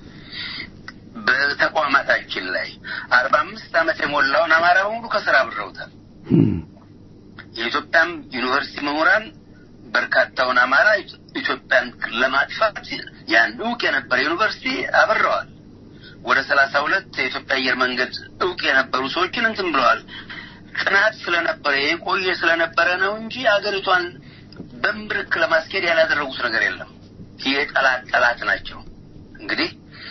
በተቋማታችን ላይ አርባ አምስት ዓመት የሞላውን አማራ በሙሉ ከስራ አብረውታል። የኢትዮጵያም ዩኒቨርሲቲ ምሁራን በርካታውን አማራ ኢትዮጵያን ለማጥፋት ያን እውቅ የነበረ ዩኒቨርሲቲ አብረዋል። ወደ ሰላሳ ሁለት የኢትዮጵያ አየር መንገድ እውቅ የነበሩ ሰዎችን እንትን ብለዋል። ጥናት ስለነበረ የቆየ ስለነበረ ነው እንጂ አገሪቷን በምብርክ ለማስኬድ ያላደረጉት ነገር የለም። የጠላት ጠላት ናቸው። እንግዲህ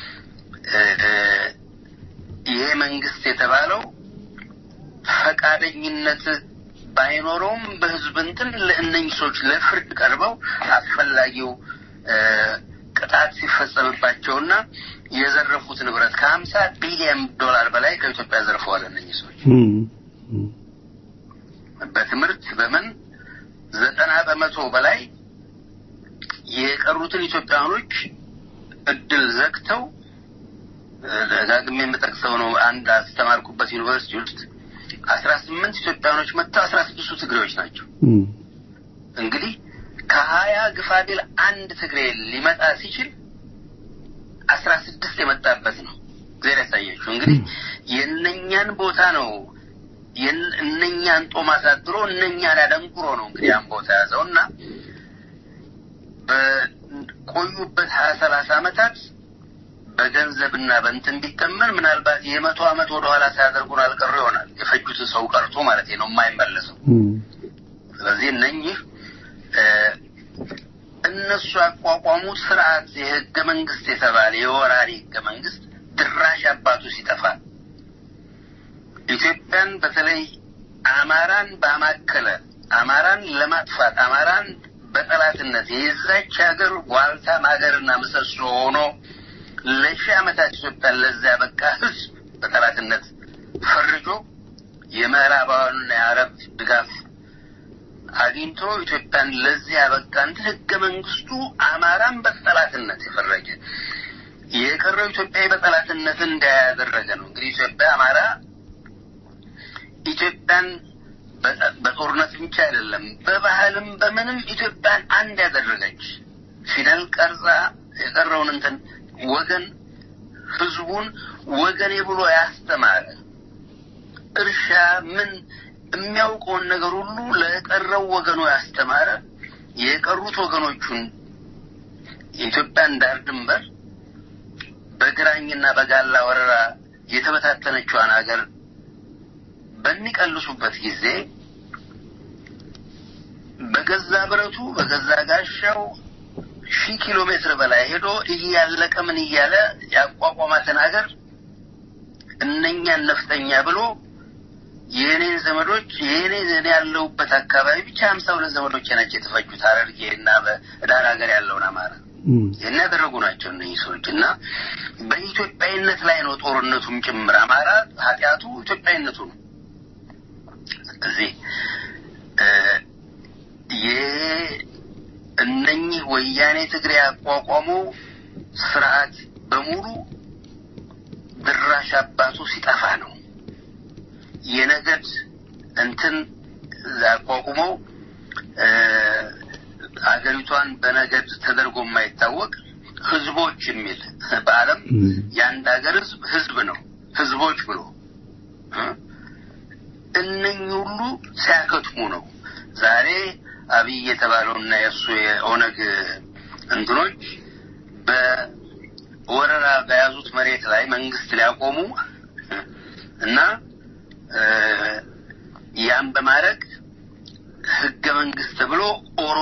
ይሄ መንግስት የተባለው ፈቃደኝነት ባይኖረውም በህዝብ እንትን ለእነኝህ ሰዎች ለፍርድ ቀርበው አስፈላጊው ቅጣት ሲፈጸምባቸውና የዘረፉት ንብረት ከሀምሳ ቢሊዮን ዶላር በላይ ከኢትዮጵያ ዘርፈዋል። እነኝህ ሰዎች በትምህርት በምን ዘጠና በመቶ በላይ የቀሩትን ኢትዮጵያውያኖች እድል ዘግተው ደጋግሜ የምጠቅሰው ነው። አንድ አስተማርኩበት ዩኒቨርሲቲ ውስጥ አስራ ስምንት ኢትዮጵያውያኖች መጥተው አስራ ስድስቱ ትግሬዎች ናቸው። እንግዲህ ከሀያ ግፋቢል አንድ ትግሬ ሊመጣ ሲችል አስራ ስድስት የመጣበት ነው። እግዚአብሔር ያሳያችሁ። እንግዲህ የእነኛን ቦታ ነው እነኛን ጦም አሳድሮ እነኛን ያደንቁሮ ነው እንግዲህ ያን ቦታ ያዘው እና በቆዩበት ሀያ ሰላሳ ዓመታት በገንዘብና በእንትን ቢተመን ምናልባት የመቶ ዓመት ወደኋላ ሳያደርጉን አልቀሩ ይሆናል። የፈጁትን ሰው ቀርቶ ማለት ነው የማይመለሰው። ስለዚህ እነኚህ እነሱ ያቋቋሙት ስርዓት የህገ መንግስት የተባለ የወራሪ ህገ መንግስት ድራሽ አባቱ ሲጠፋ ኢትዮጵያን በተለይ አማራን ባማከለ አማራን ለማጥፋት አማራን በጠላትነት የዛች ሀገር ዋልታም ሀገርና ምሰሶ ሆኖ ለሺህ ዓመታት ኢትዮጵያን ለዛ ያበቃ ህዝብ በጠላትነት ፈርጆ የምዕራባውያንና የአረብ ድጋፍ አግኝቶ ኢትዮጵያን ለዚህ ያበቃ እንትን ህገ መንግስቱ አማራን በጠላትነት የፈረጀ የቀረው ኢትዮጵያዊ በጠላትነት እንዳያደረገ ነው። እንግዲህ ኢትዮጵያ አማራ ኢትዮጵያን በጦርነት ብቻ አይደለም፣ በባህልም በምንም ኢትዮጵያን አንድ ያደረገች ፊደል ቀርጻ የቀረውን እንትን ወገን ህዝቡን ወገኔ ብሎ ያስተማረ እርሻ ምን የሚያውቀውን ነገር ሁሉ ለቀረው ወገኑ ያስተማረ የቀሩት ወገኖቹን የኢትዮጵያን ዳር ድንበር በግራኝና በጋላ ወረራ የተበታተነችዋን ሀገር በሚቀልሱበት ጊዜ በገዛ ብረቱ በገዛ ጋሻው ሺህ ኪሎ ሜትር በላይ ሄዶ እያለቀ ምን እያለ ያቋቋማትን ሀገር እነኛን ነፍጠኛ ብሎ የእኔን ዘመዶች የእኔ እኔ ያለሁበት አካባቢ ብቻ ሀምሳ ሁለት ዘመዶች ናቸው የተፈጁት ሐረርጌ እና በዳር ሀገር ያለውን አማራ ይህን ያደረጉ ናቸው እነዚህ ሰዎች እና በኢትዮጵያዊነት ላይ ነው ጦርነቱም ጭምር አማራ ኃጢአቱ ኢትዮጵያዊነቱ ነው እዚህ እነኚህ ወያኔ ትግሬ ያቋቋመው ስርዓት በሙሉ ድራሽ አባቱ ሲጠፋ ነው የነገድ እንትን አቋቁመው አገሪቷን በነገድ ተደርጎ የማይታወቅ ህዝቦች የሚል በዓለም የአንድ ሀገር ህዝብ ህዝብ ነው ህዝቦች ብሎ እነኚህ ሁሉ ሲያከትሙ ነው ዛሬ አብይ የተባለውና የእሱ የኦነግ እንትኖች በወረራ በያዙት መሬት ላይ መንግስት ሊያቆሙ እና ያን በማድረግ ህገ መንግስት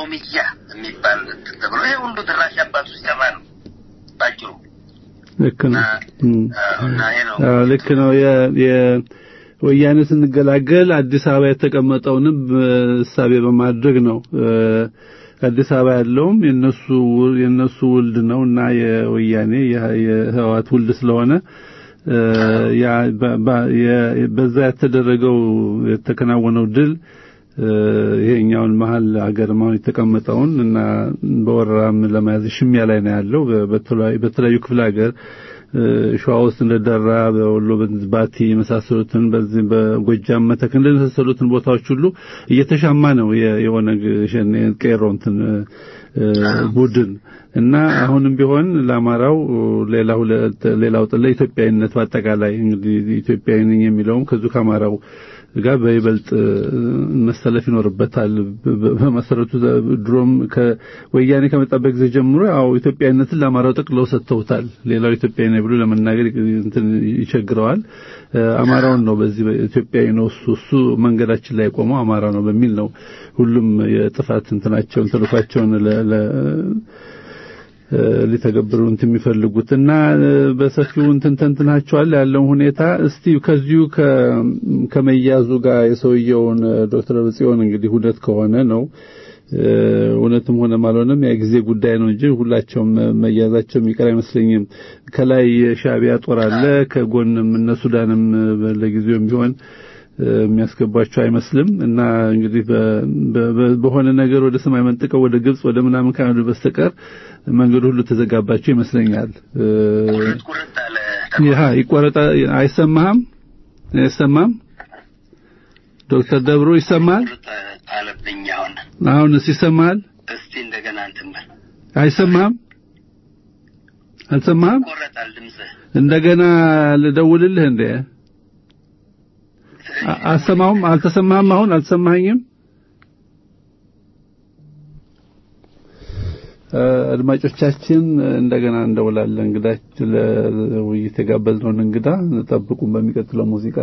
ኦሮሚያ የሚባል እንትን ተብሎ ይሄ ሁሉ ድራሽ አባቱ ሲሰራ ነው ባጭሩ። ልክ ነው። እም። አዎ፣ እና ይሄ ነው አዎ ልክ ነው። የ- የወያኔ ስንገላገል አዲስ አበባ የተቀመጠውንም እሳቤ በማድረግ ነው። እ፣ አዲስ አበባ ያለውም የነሱ ውል- የነሱ ውልድ ነው እና የወያኔ የ- የህወሓት ውልድ ስለሆነ እ፣ ያ በ- በ- የ- በዛ የተደረገው የተከናወነው ድል እ፣ ይሄኛውን መሀል ሀገር ማሁን የተቀመጠውን እና በወረራም ለመያዝ ሽሚያ ላይ ነው ያለው በ- በተለያዩ በተለያዩ ክፍለ ሀገር እ፣ ሸዋ ውስጥ እንደደራ በወሎ ባቲ የመሳሰሉትን በዚህ በጎጃም መተክ እንደመሳሰሉትን ቦታዎች ሁሉ እየተሻማ ነው የ- የኦነግ ሸኔ ቄሮ እንትን እ፣ ቡድን እና አሁንም ቢሆን ለአማራው ሌላው ሌላው ለኢትዮጵያዊነት በአጠቃላይ እንግዲህ ኢትዮጵያዊ ነኝ የሚለውም ከዚሁ ከአማራው ጋር በይበልጥ መሰለፍ ይኖርበታል። በ- በመሰረቱ ድሮም ከወያኔ ከመጣበት ጊዜ ጀምሮ ያው ኢትዮጵያዊነትን ለአማራው ጠቅለው ሰጥተውታል። ሌላው ኢትዮጵያዊ ነው ብሎ ለመናገር እንትን ይቸግረዋል። እ፣ አማራውን ነው በዚህ ኢትዮጵያዊ ነው እሱ እሱ መንገዳችን ላይ ቆመው አማራ ነው በሚል ነው ሁሉም የጥፋት እንትናቸውን ተልኳቸውን ለ- ለ እ፣ ሊተገብሩ እንትን የሚፈልጉት እና እ፣ በሰፊው እንትን ተንትናቸዋል ያለውን ሁኔታ እስቲ ከዚሁ ከ- ከመያዙ ጋር የሰውየውን እ፣ ዶክተር ጽዮን እንግዲህ እውነት ከሆነ ነው እ፣ እውነትም ሆነም አልሆነም የጊዜ ጉዳይ ነው እንጂ ሁላቸውም መያዛቸው የሚቀር አይመስለኝም። ከላይ የሻዕቢያ ጦር አለ፣ ከጎንም እነ ሱዳንም እ፣ ለጊዜውም ቢሆን እ፣ የሚያስገቧቸው አይመስልም እና እንግዲህ በ- በ- በሆነ ነገር ወደ ሰማይ መንጥቀው ወደ ግብጽ ወደ ምናምን ካሄዱ በስተቀር መንገዱ ሁሉ ተዘጋባቸው ይመስለኛል። እ፣ ቁርጥ ቁርጥ አለ ይሃ ይቆረጣ አይሰማህም? አይሰማም? ዶክተር ደብሩ ይሰማል? ቁርጥ አለብኝ አሁን አሁንስ ይሰማል? እስቲ እንደገና እንትን በል አይሰማም? አልሰማህም? ይቆረጣል ድምፅህ እንደገና ልደውልልህ እንዴ? አ- አሰማሁም አልተሰማህም? አሁን አልሰማኸኝም? እ፣ አድማጮቻችን እንደገና እንደውላለን። እንግዳችን ለውይይት የጋበዝነውን እንግዳ ጠብቁን በሚቀጥለው ሙዚቃ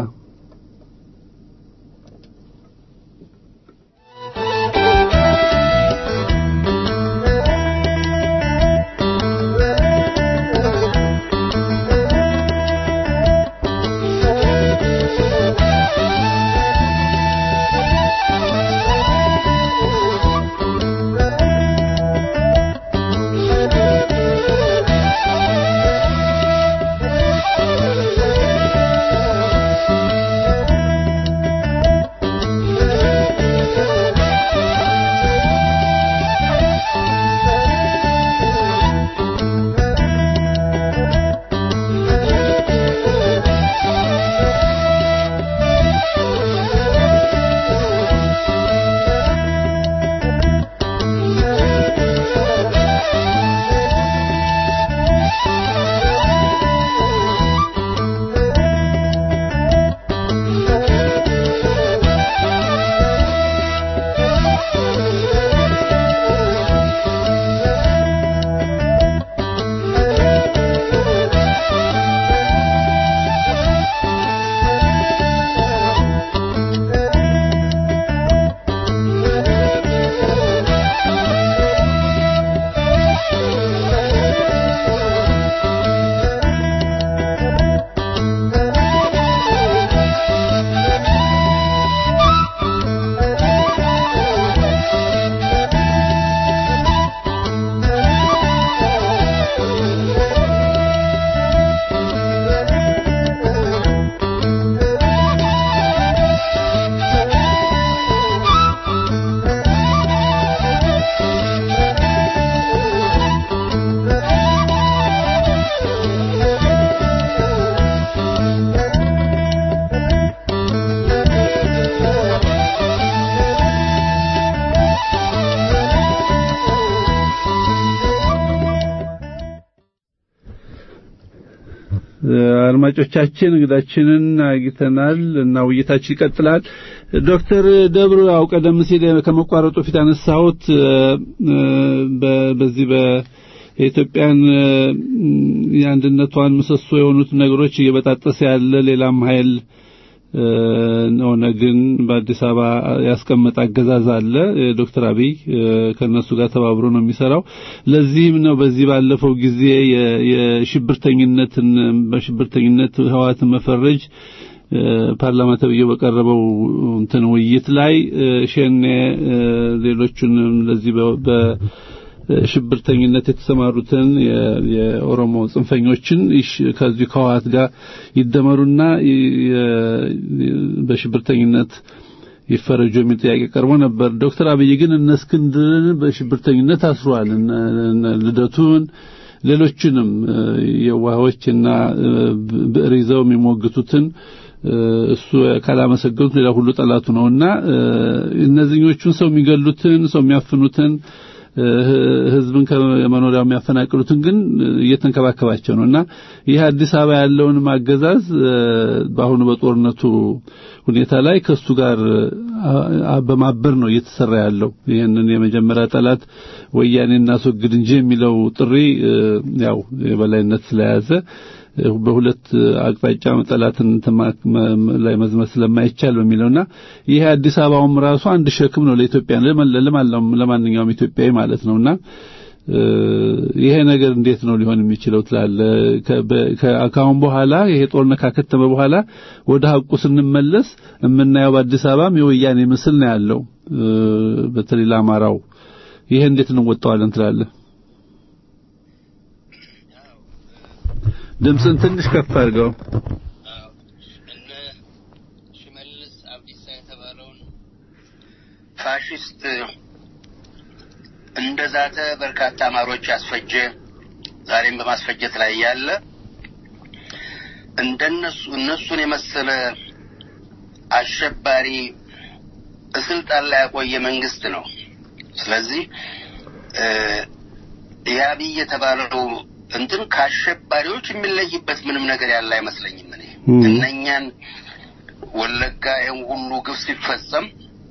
አድማጮቻችን እንግዳችንን አግኝተናል እና ውይይታችን ይቀጥላል። ዶክተር ደብሩ ያው ቀደም ሲል ከመቋረጡ ፊት ያነሳሁት በ- በዚህ በኢትዮጵያን የአንድነቷን ምሰሶ የሆኑት ነገሮች እየበጣጠሰ ያለ ሌላም ኃይል ኦነግን በአዲስ አበባ ያስቀመጠ አገዛዝ አለ። ዶክተር አብይ ከነሱ ጋር ተባብሮ ነው የሚሰራው። ለዚህም ነው በዚህ ባለፈው ጊዜ የሽብርተኝነትን በሽብርተኝነት ህዋትን መፈረጅ ፓርላማ ተብዬ በቀረበው እንትን ውይይት ላይ ሸኔ ሌሎቹንም ለዚህ በሽብርተኝነት የተሰማሩትን የኦሮሞ ጽንፈኞችን ከዚህ ከህወሓት ጋር ይደመሩና በሽብርተኝነት ይፈረጁ የሚል ጥያቄ ቀርቦ ነበር። ዶክተር አብይ ግን እነ እስክንድርን በሽብርተኝነት አስሯል። ልደቱን ሌሎችንም የዋሆችና ብዕር ይዘው የሚሞግቱትን እሱ ካላመሰገኑት ሌላ ሁሉ ጠላቱ ነውና እነዚህኞቹን ሰው የሚገሉትን ሰው የሚያፍኑትን ህዝብን ከመኖሪያው የሚያፈናቅሉትን ግን እየተንከባከባቸው ነው እና ይህ አዲስ አበባ ያለውን ማገዛዝ በአሁኑ በጦርነቱ ሁኔታ ላይ ከሱ ጋር በማበር ነው እየተሰራ ያለው። ይህንን የመጀመሪያ ጠላት ወያኔ እናስወግድ እንጂ የሚለው ጥሪ ያው የበላይነት ስለያዘ በሁለት አቅጣጫ ጠላትን ላይ መዝመት ስለማይቻል በሚለውና ይሄ አዲስ አበባውም ራሱ አንድ ሸክም ነው ለኢትዮጵያ ለማንኛውም ኢትዮጵያዊ ማለት ነውና ይሄ ነገር እንዴት ነው ሊሆን የሚችለው ትላለ? ከአሁን በኋላ ይሄ ጦርነት ካከተመ በኋላ ወደ ሀቁ ስንመለስ የምናየው በአዲስ አበባም የወያኔ ምስል ነው ያለው፣ በተለይ ለአማራው። ይሄ እንዴት እንወጣዋለን ትላለ? ድምፅን ትንሽ ከፍ አድርገው። እነ ሽመልስ አብዲሳ የተባለውን ፋሽስት እንደ ዛተ በርካታ አማሮች ያስፈጀ ዛሬም በማስፈጀት ላይ ያለ እንደነሱ እነሱን የመሰለ አሸባሪ ስልጣን ላይ ያቆየ መንግስት ነው። ስለዚህ የአብይ የተባለው እንትን ከአሸባሪዎች የሚለይበት ምንም ነገር ያለ አይመስለኝም። እኔ እነኛን ወለጋ ይህን ሁሉ ግፍ ሲፈጸም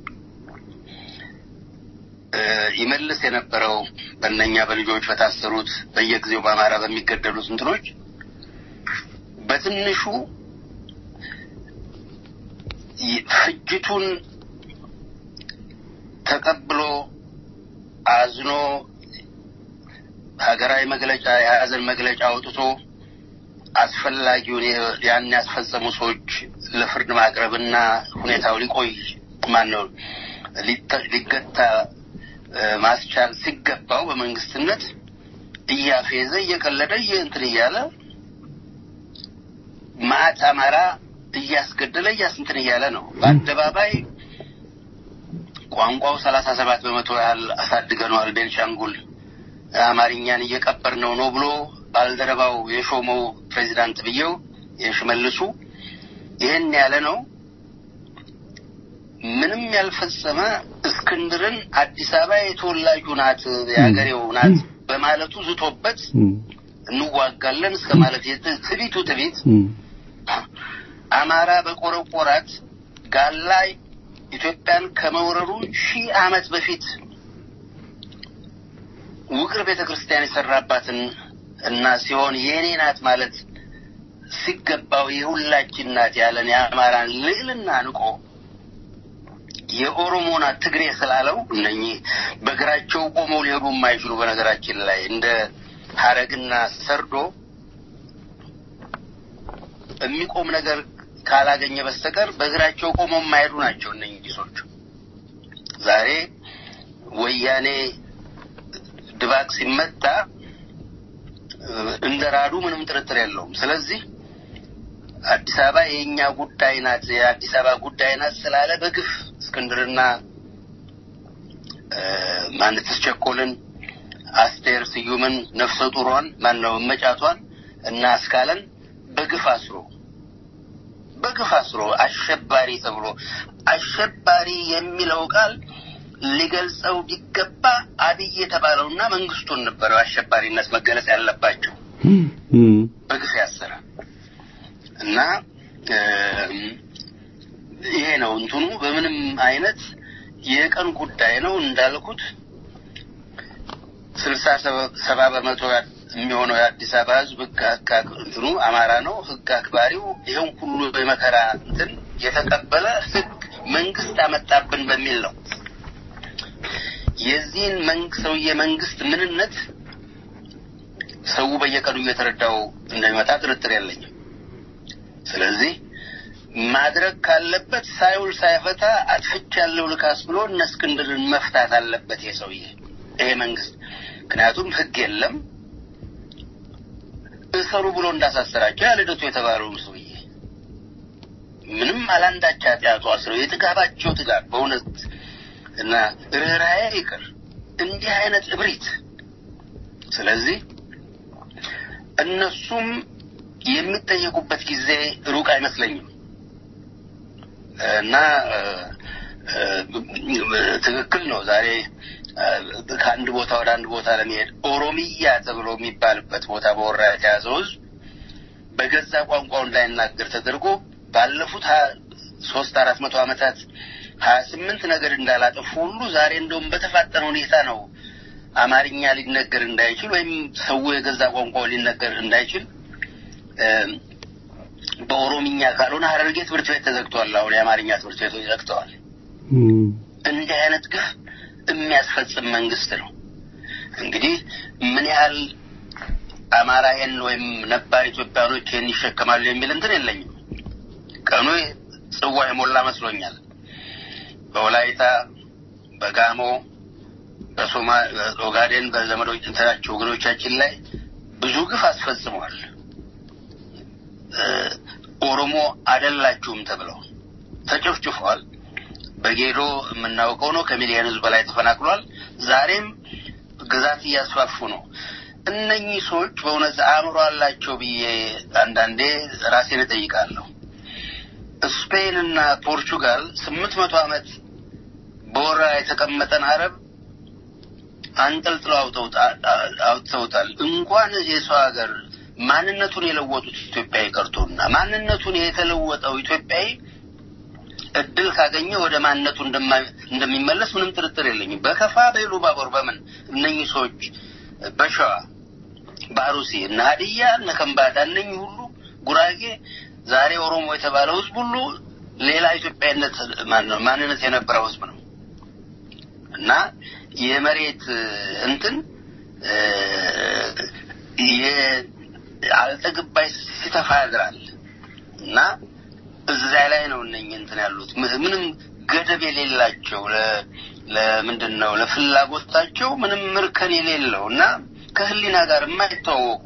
ይመልስ የነበረው በእነኛ በልጆች በታሰሩት በየጊዜው በአማራ በሚገደሉት እንትኖች በትንሹ ፍጅቱን ተቀብሎ አዝኖ ሀገራዊ መግለጫ የሀዘን መግለጫ አውጥቶ አስፈላጊውን ያን ያስፈጸሙ ሰዎች ለፍርድ ማቅረብና ሁኔታው ሊቆይ ማን ነው ሊገታ ማስቻል ሲገባው በመንግስትነት እያፌዘ እየቀለደ እንትን እያለ ማዕት አማራ እያስገደለ እያስንትን እያለ ነው። በአደባባይ ቋንቋው ሰላሳ ሰባት በመቶ ያህል አሳድገነዋል ቤንሻንጉል አማርኛን እየቀበር ነው ነው ብሎ ባልደረባው የሾመው ፕሬዚዳንት ብዬው የሽመልሱ ይህን ያለ ነው። ምንም ያልፈጸመ እስክንድርን አዲስ አበባ የተወላጁ ናት የሀገሬው ናት በማለቱ ዝቶበት እንዋጋለን እስከ ማለት ትቢቱ ትቢት አማራ በቆረቆራት ጋላ ኢትዮጵያን ከመውረሩ ሺህ ዓመት በፊት ውቅር ቤተ ክርስቲያን የሰራባትን እና ሲሆን የእኔ ናት ማለት ሲገባው የሁላችን ናት ያለን የአማራን ልዕልና ንቆ የኦሮሞ ናት ትግሬ ስላለው እነኚህ በእግራቸው ቆመው ሊሄዱ የማይችሉ በነገራችን ላይ እንደ ሀረግና ሰርዶ የሚቆም ነገር ካላገኘ በስተቀር በእግራቸው ቆመው የማይሄዱ ናቸው እነኚህ ሰዎች። ዛሬ ወያኔ ድባቅ ሲመታ እንደ ራዱ ምንም ጥርጥር የለውም። ስለዚህ አዲስ አበባ የእኛ ጉዳይ ናት፣ የአዲስ አበባ ጉዳይ ናት ስላለ በግፍ እስክንድርና ማንትስ ቸኮልን፣ አስቴር ስዩምን፣ ነፍሰ ጡሯን ማነው መጫቷን እና አስካለን በግፍ አስሮ በግፍ አስሮ አሸባሪ ተብሎ አሸባሪ የሚለው ቃል ሊገልጸው ቢገባ አብይ የተባለውና መንግስቱን ነበረው አሸባሪነት መገለጽ ያለባቸው በግፍ ያሰረ እና ይሄ ነው እንትኑ በምንም አይነት የቀን ጉዳይ ነው እንዳልኩት ስልሳ ሰባ በመቶ የሚሆነው የአዲስ አበባ ህዝብ ህግ እንትኑ አማራ ነው ህግ አክባሪው ይሄን ሁሉ የመከራ እንትን የተቀበለ ህግ መንግስት አመጣብን በሚል ነው። የዚህን መንግስት ሰውዬ መንግስት ምንነት ሰው በየቀኑ እየተረዳው እንደሚመጣ ጥርጥር የለኝም። ስለዚህ ማድረግ ካለበት ሳይውል ሳይፈታ አጥፍቻለሁ ልካስ ብሎ እነ እስክንድርን መፍታት አለበት ይሄ ሰውዬ ይሄ መንግስት። ምክንያቱም ህግ የለም እሰሩ ብሎ እንዳሳሰራቸው ያለ ልደቱ የተባለውን ሰውዬ ምንም አላንዳች ኃጢአቱ አስረው የጥጋባቸው ጥጋብ በእውነት እና ርኅራኄ ይቅር እንዲህ አይነት እብሪት። ስለዚህ እነሱም የሚጠየቁበት ጊዜ ሩቅ አይመስለኝም እና ትክክል ነው። ዛሬ ከአንድ ቦታ ወደ አንድ ቦታ ለመሄድ ኦሮሚያ ተብሎ የሚባልበት ቦታ በወራ የተያዘው ህዝብ በገዛ ቋንቋው እንዳይናገር ተደርጎ ባለፉት ሶስት አራት መቶ ዓመታት ሀያ ስምንት ነገር እንዳላጠፉ ሁሉ ዛሬ እንደውም በተፋጠነ ሁኔታ ነው አማርኛ ሊነገር እንዳይችል ወይም ሰው የገዛ ቋንቋው ሊነገር እንዳይችል በኦሮምኛ ካልሆነ ሀረርጌ ትምህርት ቤት ተዘግተዋል። አሁን የአማርኛ ትምህርት ቤቶች ዘግተዋል። እንዲህ አይነት ግፍ የሚያስፈጽም መንግስት ነው። እንግዲህ ምን ያህል አማራ ይሄን ወይም ነባር ኢትዮጵያኖች ይሄን ይሸከማሉ የሚል እንትን የለኝም። ቀኑ ጽዋ የሞላ መስሎኛል። በወላይታ፣ በጋሞ፣ በሶማ ኦጋዴን በዘመዶች እንትናቸው ወገኖቻችን ላይ ብዙ ግፍ አስፈጽመዋል። ኦሮሞ አደላችሁም ተብለው ተጨፍጭፈዋል። በጌዶ የምናውቀው ነው። ከሚሊዮን ህዝብ በላይ ተፈናቅሏል። ዛሬም ግዛት እያስፋፉ ነው። እነኚህ ሰዎች በእውነት አእምሮ አላቸው ብዬ አንዳንዴ ራሴን እጠይቃለሁ። ስፔን እና ፖርቹጋል ስምንት መቶ ዓመት በወራ የተቀመጠን አረብ አንጠልጥለው አውጥተውታል። እንኳን የሰው ሀገር ማንነቱን የለወጡት ኢትዮጵያዊ ቀርቶና ማንነቱን የተለወጠው ኢትዮጵያዊ እድል ካገኘ ወደ ማንነቱ እንደሚመለስ ምንም ጥርጥር የለኝም። በከፋ በኢሉባቦር በምን እነኚህ ሰዎች በሸዋ በአሩሲ እነ ሀዲያ እነ ከምባታ እነኚህ ሁሉ ጉራጌ ዛሬ ኦሮሞ የተባለው ህዝብ ሁሉ ሌላ ኢትዮጵያዊነት ማንነት የነበረው ህዝብ ነው እና የመሬት እንትን አልጠግባይ ሲተፋ ያድራል እና እዛ ላይ ነው እነኝ እንትን ያሉት ምንም ገደብ የሌላቸው ለምንድን ነው ለፍላጎታቸው ምንም ምርከን የሌለው እና ከህሊና ጋር የማይተዋወቁ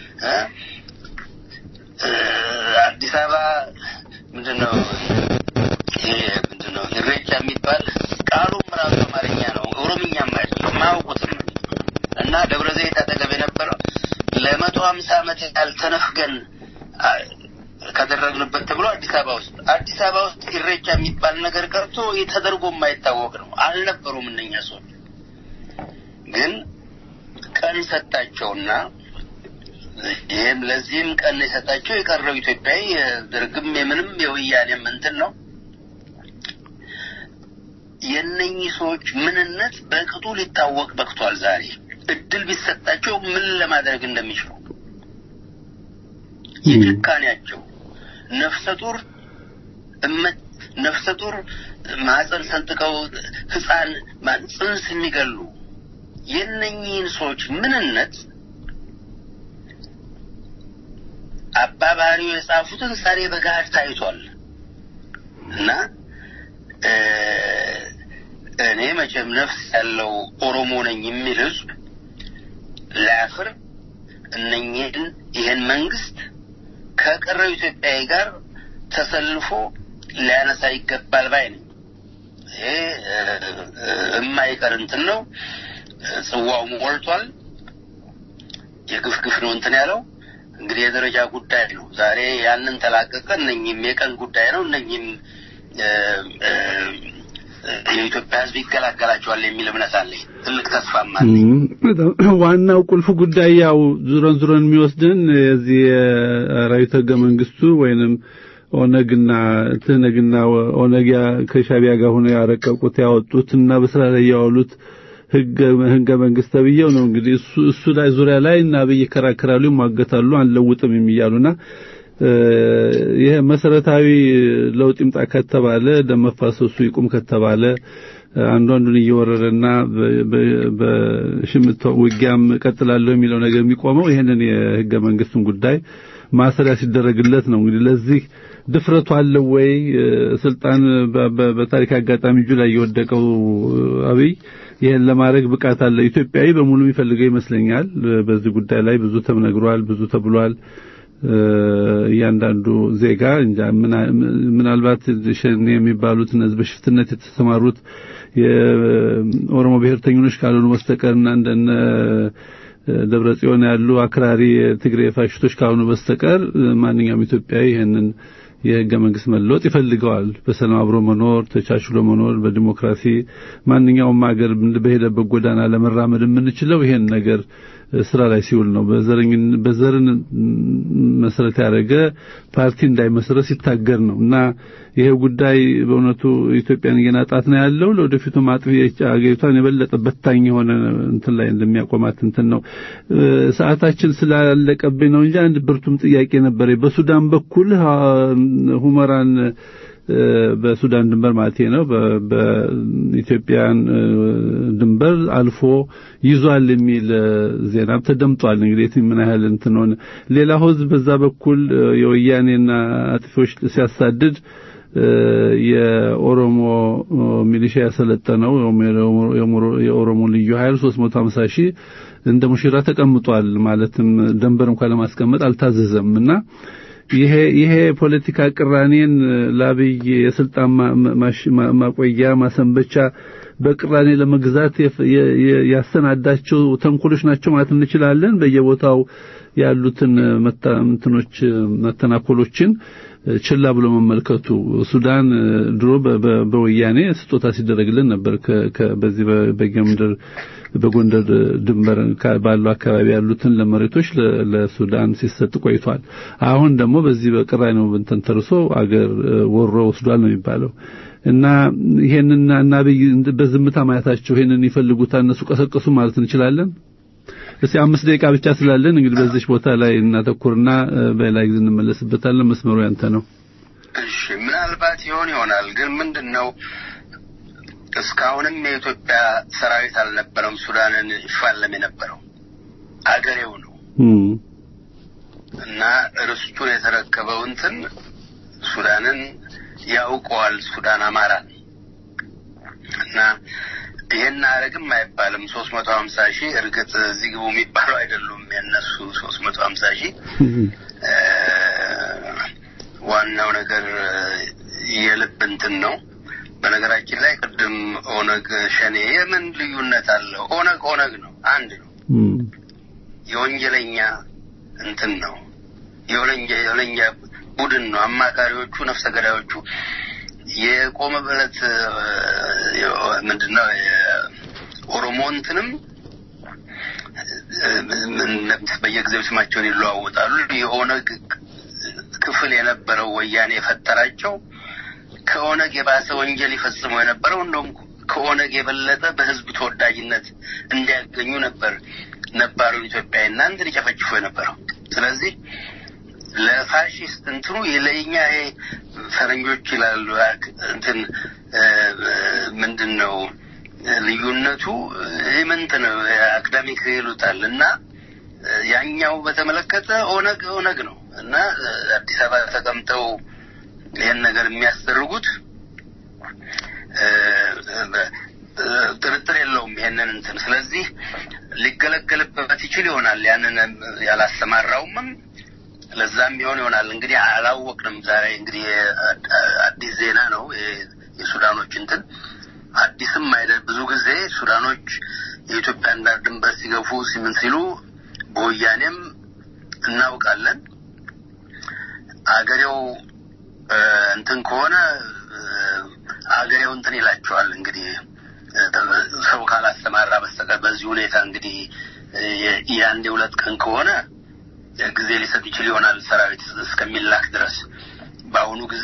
አዲስ አበባ ምንድን ነው ምንድን ነው ኢሬቻ የሚባል ቃሉም ራሱ አማርኛ ነው፣ ኦሮምኛም አይደለም፣ የማያውቁትም እና ደብረ ዘይት አጠገብ የነበረው ለመቶ ሀምሳ ዓመት ያህል ተነፍገን ከደረግንበት ተብሎ አዲስ አበባ ውስጥ አዲስ አበባ ውስጥ ኢሬቻ የሚባል ነገር ቀርቶ ተደርጎ የማይታወቅ ነው። አልነበሩም እነኛ ሰዎች ግን ቀን ሰጣቸውና ይህም ለዚህም ቀን የሰጣቸው የቀረው ኢትዮጵያዊ የደርግም የምንም የወያኔም እንትን ነው። የእነኚህ ሰዎች ምንነት በቅጡ ሊታወቅ በቅቷል። ዛሬ እድል ቢሰጣቸው ምን ለማድረግ እንደሚችሉ የጭካኔያቸው ነፍሰ ጡር ነፍሰ ጡር ማህፀን ሰንጥቀው ህፃን ጽንስ የሚገሉ የእነኚህን ሰዎች ምንነት አባ ባህሪው የጻፉትን ዛሬ በገሃድ ታይቷል እና እኔ መቼም ነፍስ ያለው ኦሮሞ ነኝ የሚል ህዝብ ላያፍር እነኝህን ይህን መንግስት ከቀረው ኢትዮጵያዊ ጋር ተሰልፎ ሊያነሳ ይገባል ባይ ነኝ። ይሄ የማይቀር እንትን ነው። ጽዋው ሞልቷል። የግፍ ግፍ ነው እንትን ያለው እንግዲህ የደረጃ ጉዳይ ነው። ዛሬ ያንን ተላቀቀ። እነኝም የቀን ጉዳይ ነው። እነኝም የኢትዮጵያ ሕዝብ ይገላገላቸዋል የሚል እምነት አለኝ። ትልቅ ተስፋም አለኝ። ዋናው ቁልፍ ጉዳይ ያው ዙረን ዙረን የሚወስድን የዚህ የሰራዊት ህገ መንግስቱ ወይንም ኦነግና ትህነግና ኦነግ ከሻቢያ ጋር ሆነው ያረቀቁት ያወጡት እና በስራ ላይ ያዋሉት ህገ ህገ መንግስት ተብዬው ነው እንግዲህ እሱ እሱ ላይ ዙሪያ ላይ እና አብይ ይከራከራሉ፣ ይሟገታሉ፣ አንለውጥም የሚያሉና ይሄ መሰረታዊ ለውጥ ይምጣ ከተባለ ደም መፋሰሱ ይቁም ከተባለ አንዱ አንዱን እየወረረና በሽምቶ ውጊያም ቀጥላለሁ የሚለው ነገር የሚቆመው ይሄንን የህገ መንግስቱን ጉዳይ ማሰሪያ ሲደረግለት ነው። እንግዲህ ለዚህ ድፍረቱ አለው ወይ? ስልጣን በታሪክ አጋጣሚ እጁ ላይ የወደቀው አብይ ይሄን ለማድረግ ብቃት አለ ኢትዮጵያዊ በሙሉ የሚፈልገው ይመስለኛል። በዚህ ጉዳይ ላይ ብዙ ተነግሯል፣ ብዙ ተብሏል። እያንዳንዱ ዜጋ እንጃ ምናልባት ሸኔ የሚባሉት እነዚህ በሽፍትነት የተሰማሩት የኦሮሞ ብሔርተኞች ካልሆኑ በስተቀርና እንደነ ደብረ ጽዮን ያሉ አክራሪ ትግሬ ፋሽስቶች ካልሆኑ በስተቀር ማንኛውም ኢትዮጵያዊ ይህንን የህገ መንግስት መለወጥ ይፈልገዋል። በሰላም አብሮ መኖር፣ ተቻችሎ መኖር፣ በዲሞክራሲ ማንኛውም ሀገር በሄደበት ጎዳና ለመራመድ የምንችለው ይሄን ነገር ስራ ላይ ሲውል ነው። በዘረኝ በዘርን መሰረት ያደረገ ፓርቲ እንዳይመሰረት ሲታገር ነው እና ይሄ ጉዳይ በእውነቱ ኢትዮጵያን እየናጣት ነው ያለው። ለወደፊቱ ማጥፊ አገሪቷን የበለጠ በታኝ የሆነ እንትን ላይ እንደሚያቆማት እንትን ነው። ሰዓታችን ስላለቀብኝ ነው እንጂ አንድ ብርቱም ጥያቄ ነበር። በሱዳን በኩል ሁመራን በሱዳን ድንበር ማለት ነው በኢትዮጵያን ድንበር አልፎ ይዟል የሚል ዜናም ተደምጧል። እንግዲህ ምን ያህል እንትን ሆነ። ሌላው ህዝብ በዛ በኩል የወያኔና አጥፊዎች ሲያሳድድ የኦሮሞ ሚሊሻ ያሰለጠነው የኦሮሞ ልዩ ኃይል 350 ሺህ እንደ ሙሽራ ተቀምጧል። ማለትም ደንበር እንኳን ለማስቀመጥ አልታዘዘም እና ይሄ ይሄ ፖለቲካ ቅራኔን ለአብይ የስልጣን ማቆያ ማሰንበቻ በቅራኔ ለመግዛት ያሰናዳቸው ተንኮሎች ናቸው ማለት እንችላለን። በየቦታው ያሉትን መታምትኖች መተናኮሎችን ችላ ብሎ መመልከቱ ሱዳን ድሮ በወያኔ ስጦታ ሲደረግልን ነበር። በዚህ በጌምድር በጎንደር ድንበር ባለው አካባቢ ያሉትን ለመሬቶች ለሱዳን ሲሰጥ ቆይቷል። አሁን ደግሞ በዚህ በቅራኔው እንትን ተርሶ አገር ወሮ ወስዷል ነው የሚባለው። እና ይሄንን እና አብይ በዝምታ ማየታቸው ይሄንን ይፈልጉታል እነሱ ቀሰቀሱ ማለት እንችላለን። እስቲ አምስት ደቂቃ ብቻ ስላለን እንግዲህ በዚህ ቦታ ላይ እናተኩርና በሌላ ጊዜ እንመለስበታለን። መስመሩ ያንተ ነው። እሺ፣ ምናልባት ይሆን ይሆናል ግን ምንድን ነው እስካሁንም የኢትዮጵያ ሰራዊት አልነበረም ሱዳንን ይፋለም የነበረው አገሬው ነው እና ርስቱን የተረከበው እንትን ሱዳንን ያውቀዋል ሱዳን አማራን እና ይሄን አረግም አይባልም። ሶስት መቶ ሀምሳ ሺህ እርግጥ እዚህ ግቡ የሚባሉ አይደሉም የእነሱ ሶስት መቶ ሀምሳ ሺህ ዋናው ነገር የልብ እንትን ነው። በነገራችን ላይ ቅድም ኦነግ ሸኔ የምን ልዩነት አለው? ኦነግ ኦነግ ነው፣ አንድ ነው። የወንጀለኛ እንትን ነው፣ የወንጀለኛ ቡድን ነው። አማካሪዎቹ፣ ነፍሰ ገዳዮቹ የቆመበት ምንድን ነው የኦሮሞ እንትንም በየጊዜው ስማቸውን ይለዋወጣሉ። የኦነግ ክፍል የነበረው ወያኔ የፈጠራቸው ከኦነግ የባሰ ወንጀል ይፈጽመው የነበረው እንደውም ከኦነግ የበለጠ በህዝብ ተወዳጅነት እንዲያገኙ ነበር ነባሩን ኢትዮጵያዊና እንትን ይጨፈጭፉ የነበረው። ስለዚህ ለፋሽስት እንትኑ ለኛ ይሄ ፈረንጆች ይላሉ እንትን ምንድን ነው ልዩነቱ ኢምንት ነው አካዳሚክ ይሉታል እና ያኛው በተመለከተ ኦነግ ኦነግ ነው እና አዲስ አበባ ተቀምጠው ይህን ነገር የሚያስደርጉት ጥርጥር የለውም ይሄንን እንትን ስለዚህ ሊገለገልበት ይችል ይሆናል ያንን ያላሰማራውምም ለዛም ቢሆን ይሆናል እንግዲህ አላወቅንም ዛሬ እንግዲህ አዲስ ዜና ነው የሱዳኖች እንትን አዲስም አይደል ብዙ ጊዜ ሱዳኖች የኢትዮጵያን ዳር ድንበር ሲገፉ ሲምን ሲሉ በወያኔም እናውቃለን አገሬው እንትን ከሆነ አገሬው እንትን ይላቸዋል እንግዲህ ሰው ካላስተማራ በስተቀር በዚህ ሁኔታ እንግዲህ የአንድ የሁለት ቀን ከሆነ ጊዜ ሊሰጥ ይችል ይሆናል ሰራዊት እስከሚላክ ድረስ። በአሁኑ ጊዜ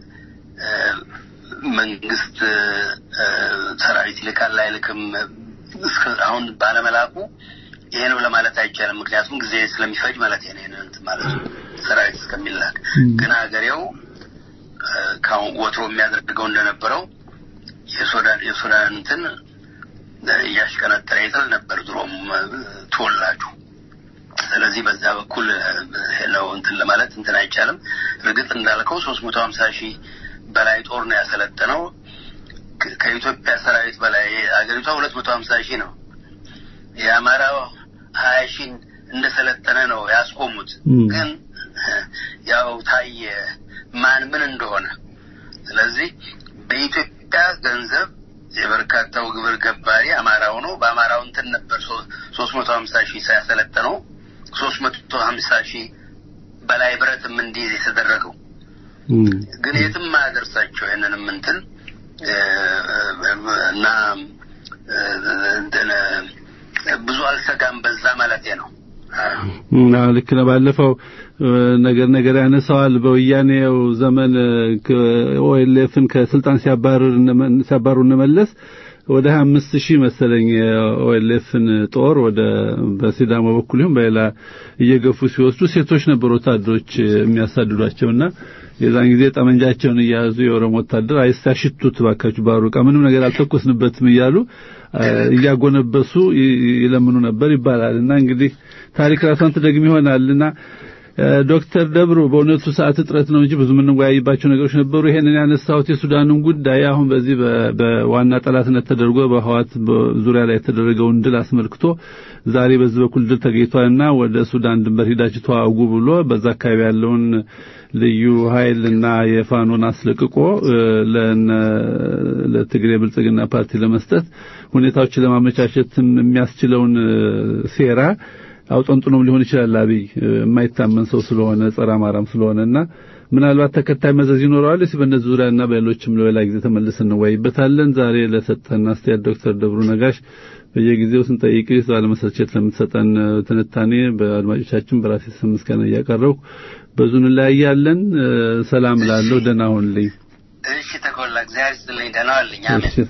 መንግስት ሰራዊት ይልካል አይልክም አሁን ባለመላኩ ይሄ ነው ለማለት አይቻልም። ምክንያቱም ጊዜ ስለሚፈጅ ማለት ነው። ማለት ነው። ሰራዊት እስከሚላክ ግን ሀገሬው እ፣ ካሁን ወትሮ የሚያደርገው እንደነበረው የሱዳን የሱዳን እንትን እ፣ እያሽቀነጠረ ይጥል ነበር ድሮም እ፣ ተወላጁ። ስለዚህ በዛ በኩል እ፣ ነው እንትን ለማለት እንትን አይቻልም። እርግጥ እንዳልከው ሶስት መቶ ሀምሳ ሺህ በላይ ጦር ነው ያሰለጠነው ከ- ከኢትዮጵያ ሰራዊት በላይ አገሪቷ ሁለት መቶ ሀምሳ ሺህ ነው። የአማራው ሀያ ሺህ እንደሰለጠነ ነው ያስቆሙት። ም። ግን ያው ታየ ማን ምን እንደሆነ። ስለዚህ በኢትዮጵያ ገንዘብ የበርካታው ግብር ገባሪ አማራው ነው። በአማራው እንትን ነበር ሶስት መቶ ሀምሳ ሺህ ሳያሰለጠነው ሶስት መቶ ሀምሳ ሺህ በላይ ብረትም እንዲይዝ የተደረገው እም፣ ግን የትም አያደርሳቸው ይህንንም እንትን እ፣ እና እ፣ እንትን እ፣ ብዙ አልሰጋም በዛ ማለቴ ነው። እና ልክ ነው። ባለፈው እ፣ ነገር ነገር ያነሳዋል በወያኔው ዘመን ኦኤልኤፍን ከስልጣን ሲያባርር እነመ- ሲያባሩ እንመለስ ወደ 25 ሺህ መሰለኝ የኦኤልኤፍን ጦር ወደ በሲዳሞ በኩል ይሁን በሌላ እየገፉ ሲወስዱ ሴቶች ነበሩ ወታደሮች የሚያሳድዷቸውና የዛን ጊዜ ጠመንጃቸውን እያያዙ የኦሮሞ ወታደር አይሳሽቱት ባካችሁ ባሩቃ ምንም ነገር አልተኮስንበትም እያሉ አ፣ እያጎነበሱ ይ- ይለምኑ ነበር ይባላል እና እንግዲህ ታሪክ ራሷን ትደግም ይሆናልና እ፣ ዶክተር ደብሩ በእውነቱ ሰዓት እጥረት ነው እንጂ ብዙ የምንወያይባቸው ነገሮች ነበሩ። ይሄንን ያነሳሁት የሱዳኑን ጉዳይ አሁን በዚህ በ- በዋና ጠላትነት ተደርጎ በህዋት ዙሪያ ላይ የተደረገውን ድል አስመልክቶ ዛሬ በዚህ በኩል ድል ተገኝቷልና ወደ ሱዳን ድንበር ሂዳችሁ ተዋጉ ብሎ በዛ አካባቢ ያለውን ልዩ ኃይልና የፋኖን አስለቅቆ እ፣ ለነ ለትግሬ ብልጽግና ፓርቲ ለመስጠት ሁኔታዎችን ለማመቻቸትም የሚያስችለውን እ፣ ሴራ አውጠንጥኖም ሊሆን ይችላል። አብይ እ፣ የማይታመን ሰው ስለሆነ ጸረ አማራም ስለሆነና ምናልባት ተከታይ መዘዝ ይኖረዋል። እስኪ በእነዚህ ዙሪያና በሌሎችም ለሌላ ጊዜ ተመልሰን እንወያይበታለን። ዛሬ ለሰጠን አስተያየት ዶክተር ደብሩ ነጋሽ በየጊዜው ስንጠይቅ ባለመሰልቸት ለምትሰጠን እ፣ ትንታኔ በአድማጮቻችን በራሴ ስም ምስጋና እያቀረብኩ በዙ እንለያያለን። እ፣ ሰላም ላለሁ ደህና ሁንልኝ። እሺ ተኮላ እግዚአብሔር ይስጥልኝ። ደህና ዋልኝ። አሜን። እሺ።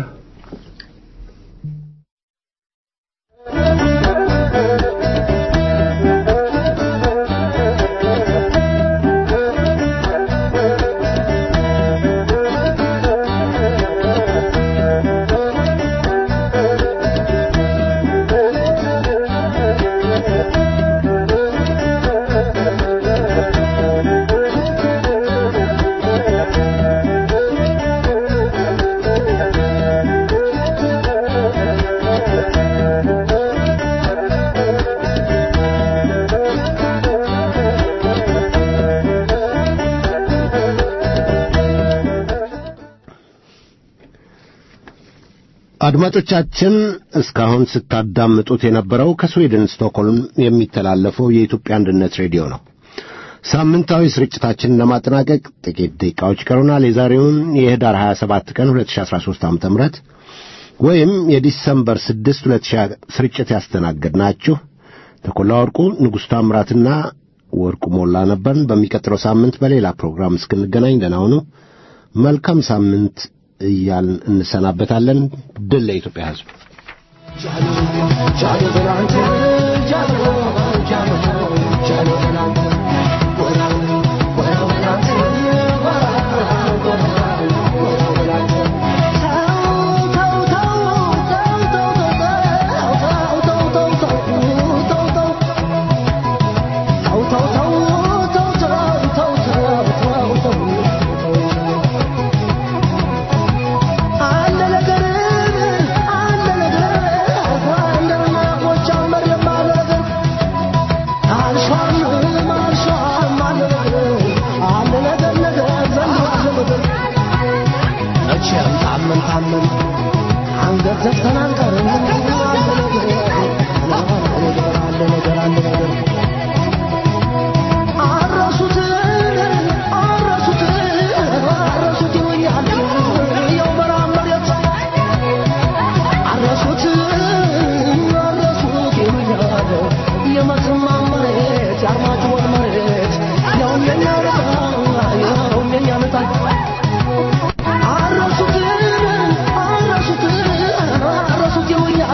አድማጮቻችን እስካሁን ስታዳምጡት የነበረው ከስዊድን ስቶክሆልም የሚተላለፈው የኢትዮጵያ አንድነት ሬዲዮ ነው። ሳምንታዊ ስርጭታችንን ለማጠናቀቅ ጥቂት ደቂቃዎች ይቀሩናል። የዛሬውን የህዳር 27 ቀን 2013 ዓ.ም ወይም የዲሰምበር 6 2000 ስርጭት ያስተናገድናችሁ ተኮላ ወርቁ፣ ንጉሥ ታምራትና ወርቁ ሞላ ነበርን። በሚቀጥለው ሳምንት በሌላ ፕሮግራም እስክንገናኝ ደህና ሁኑ። መልካም ሳምንት እያልን እንሰናበታለን። ድል ለኢትዮጵያ ሕዝብ። አረሱት አረሱት አረሱት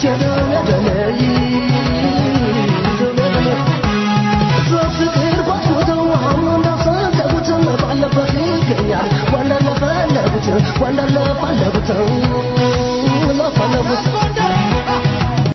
Wonderful, wonderful, wonderful,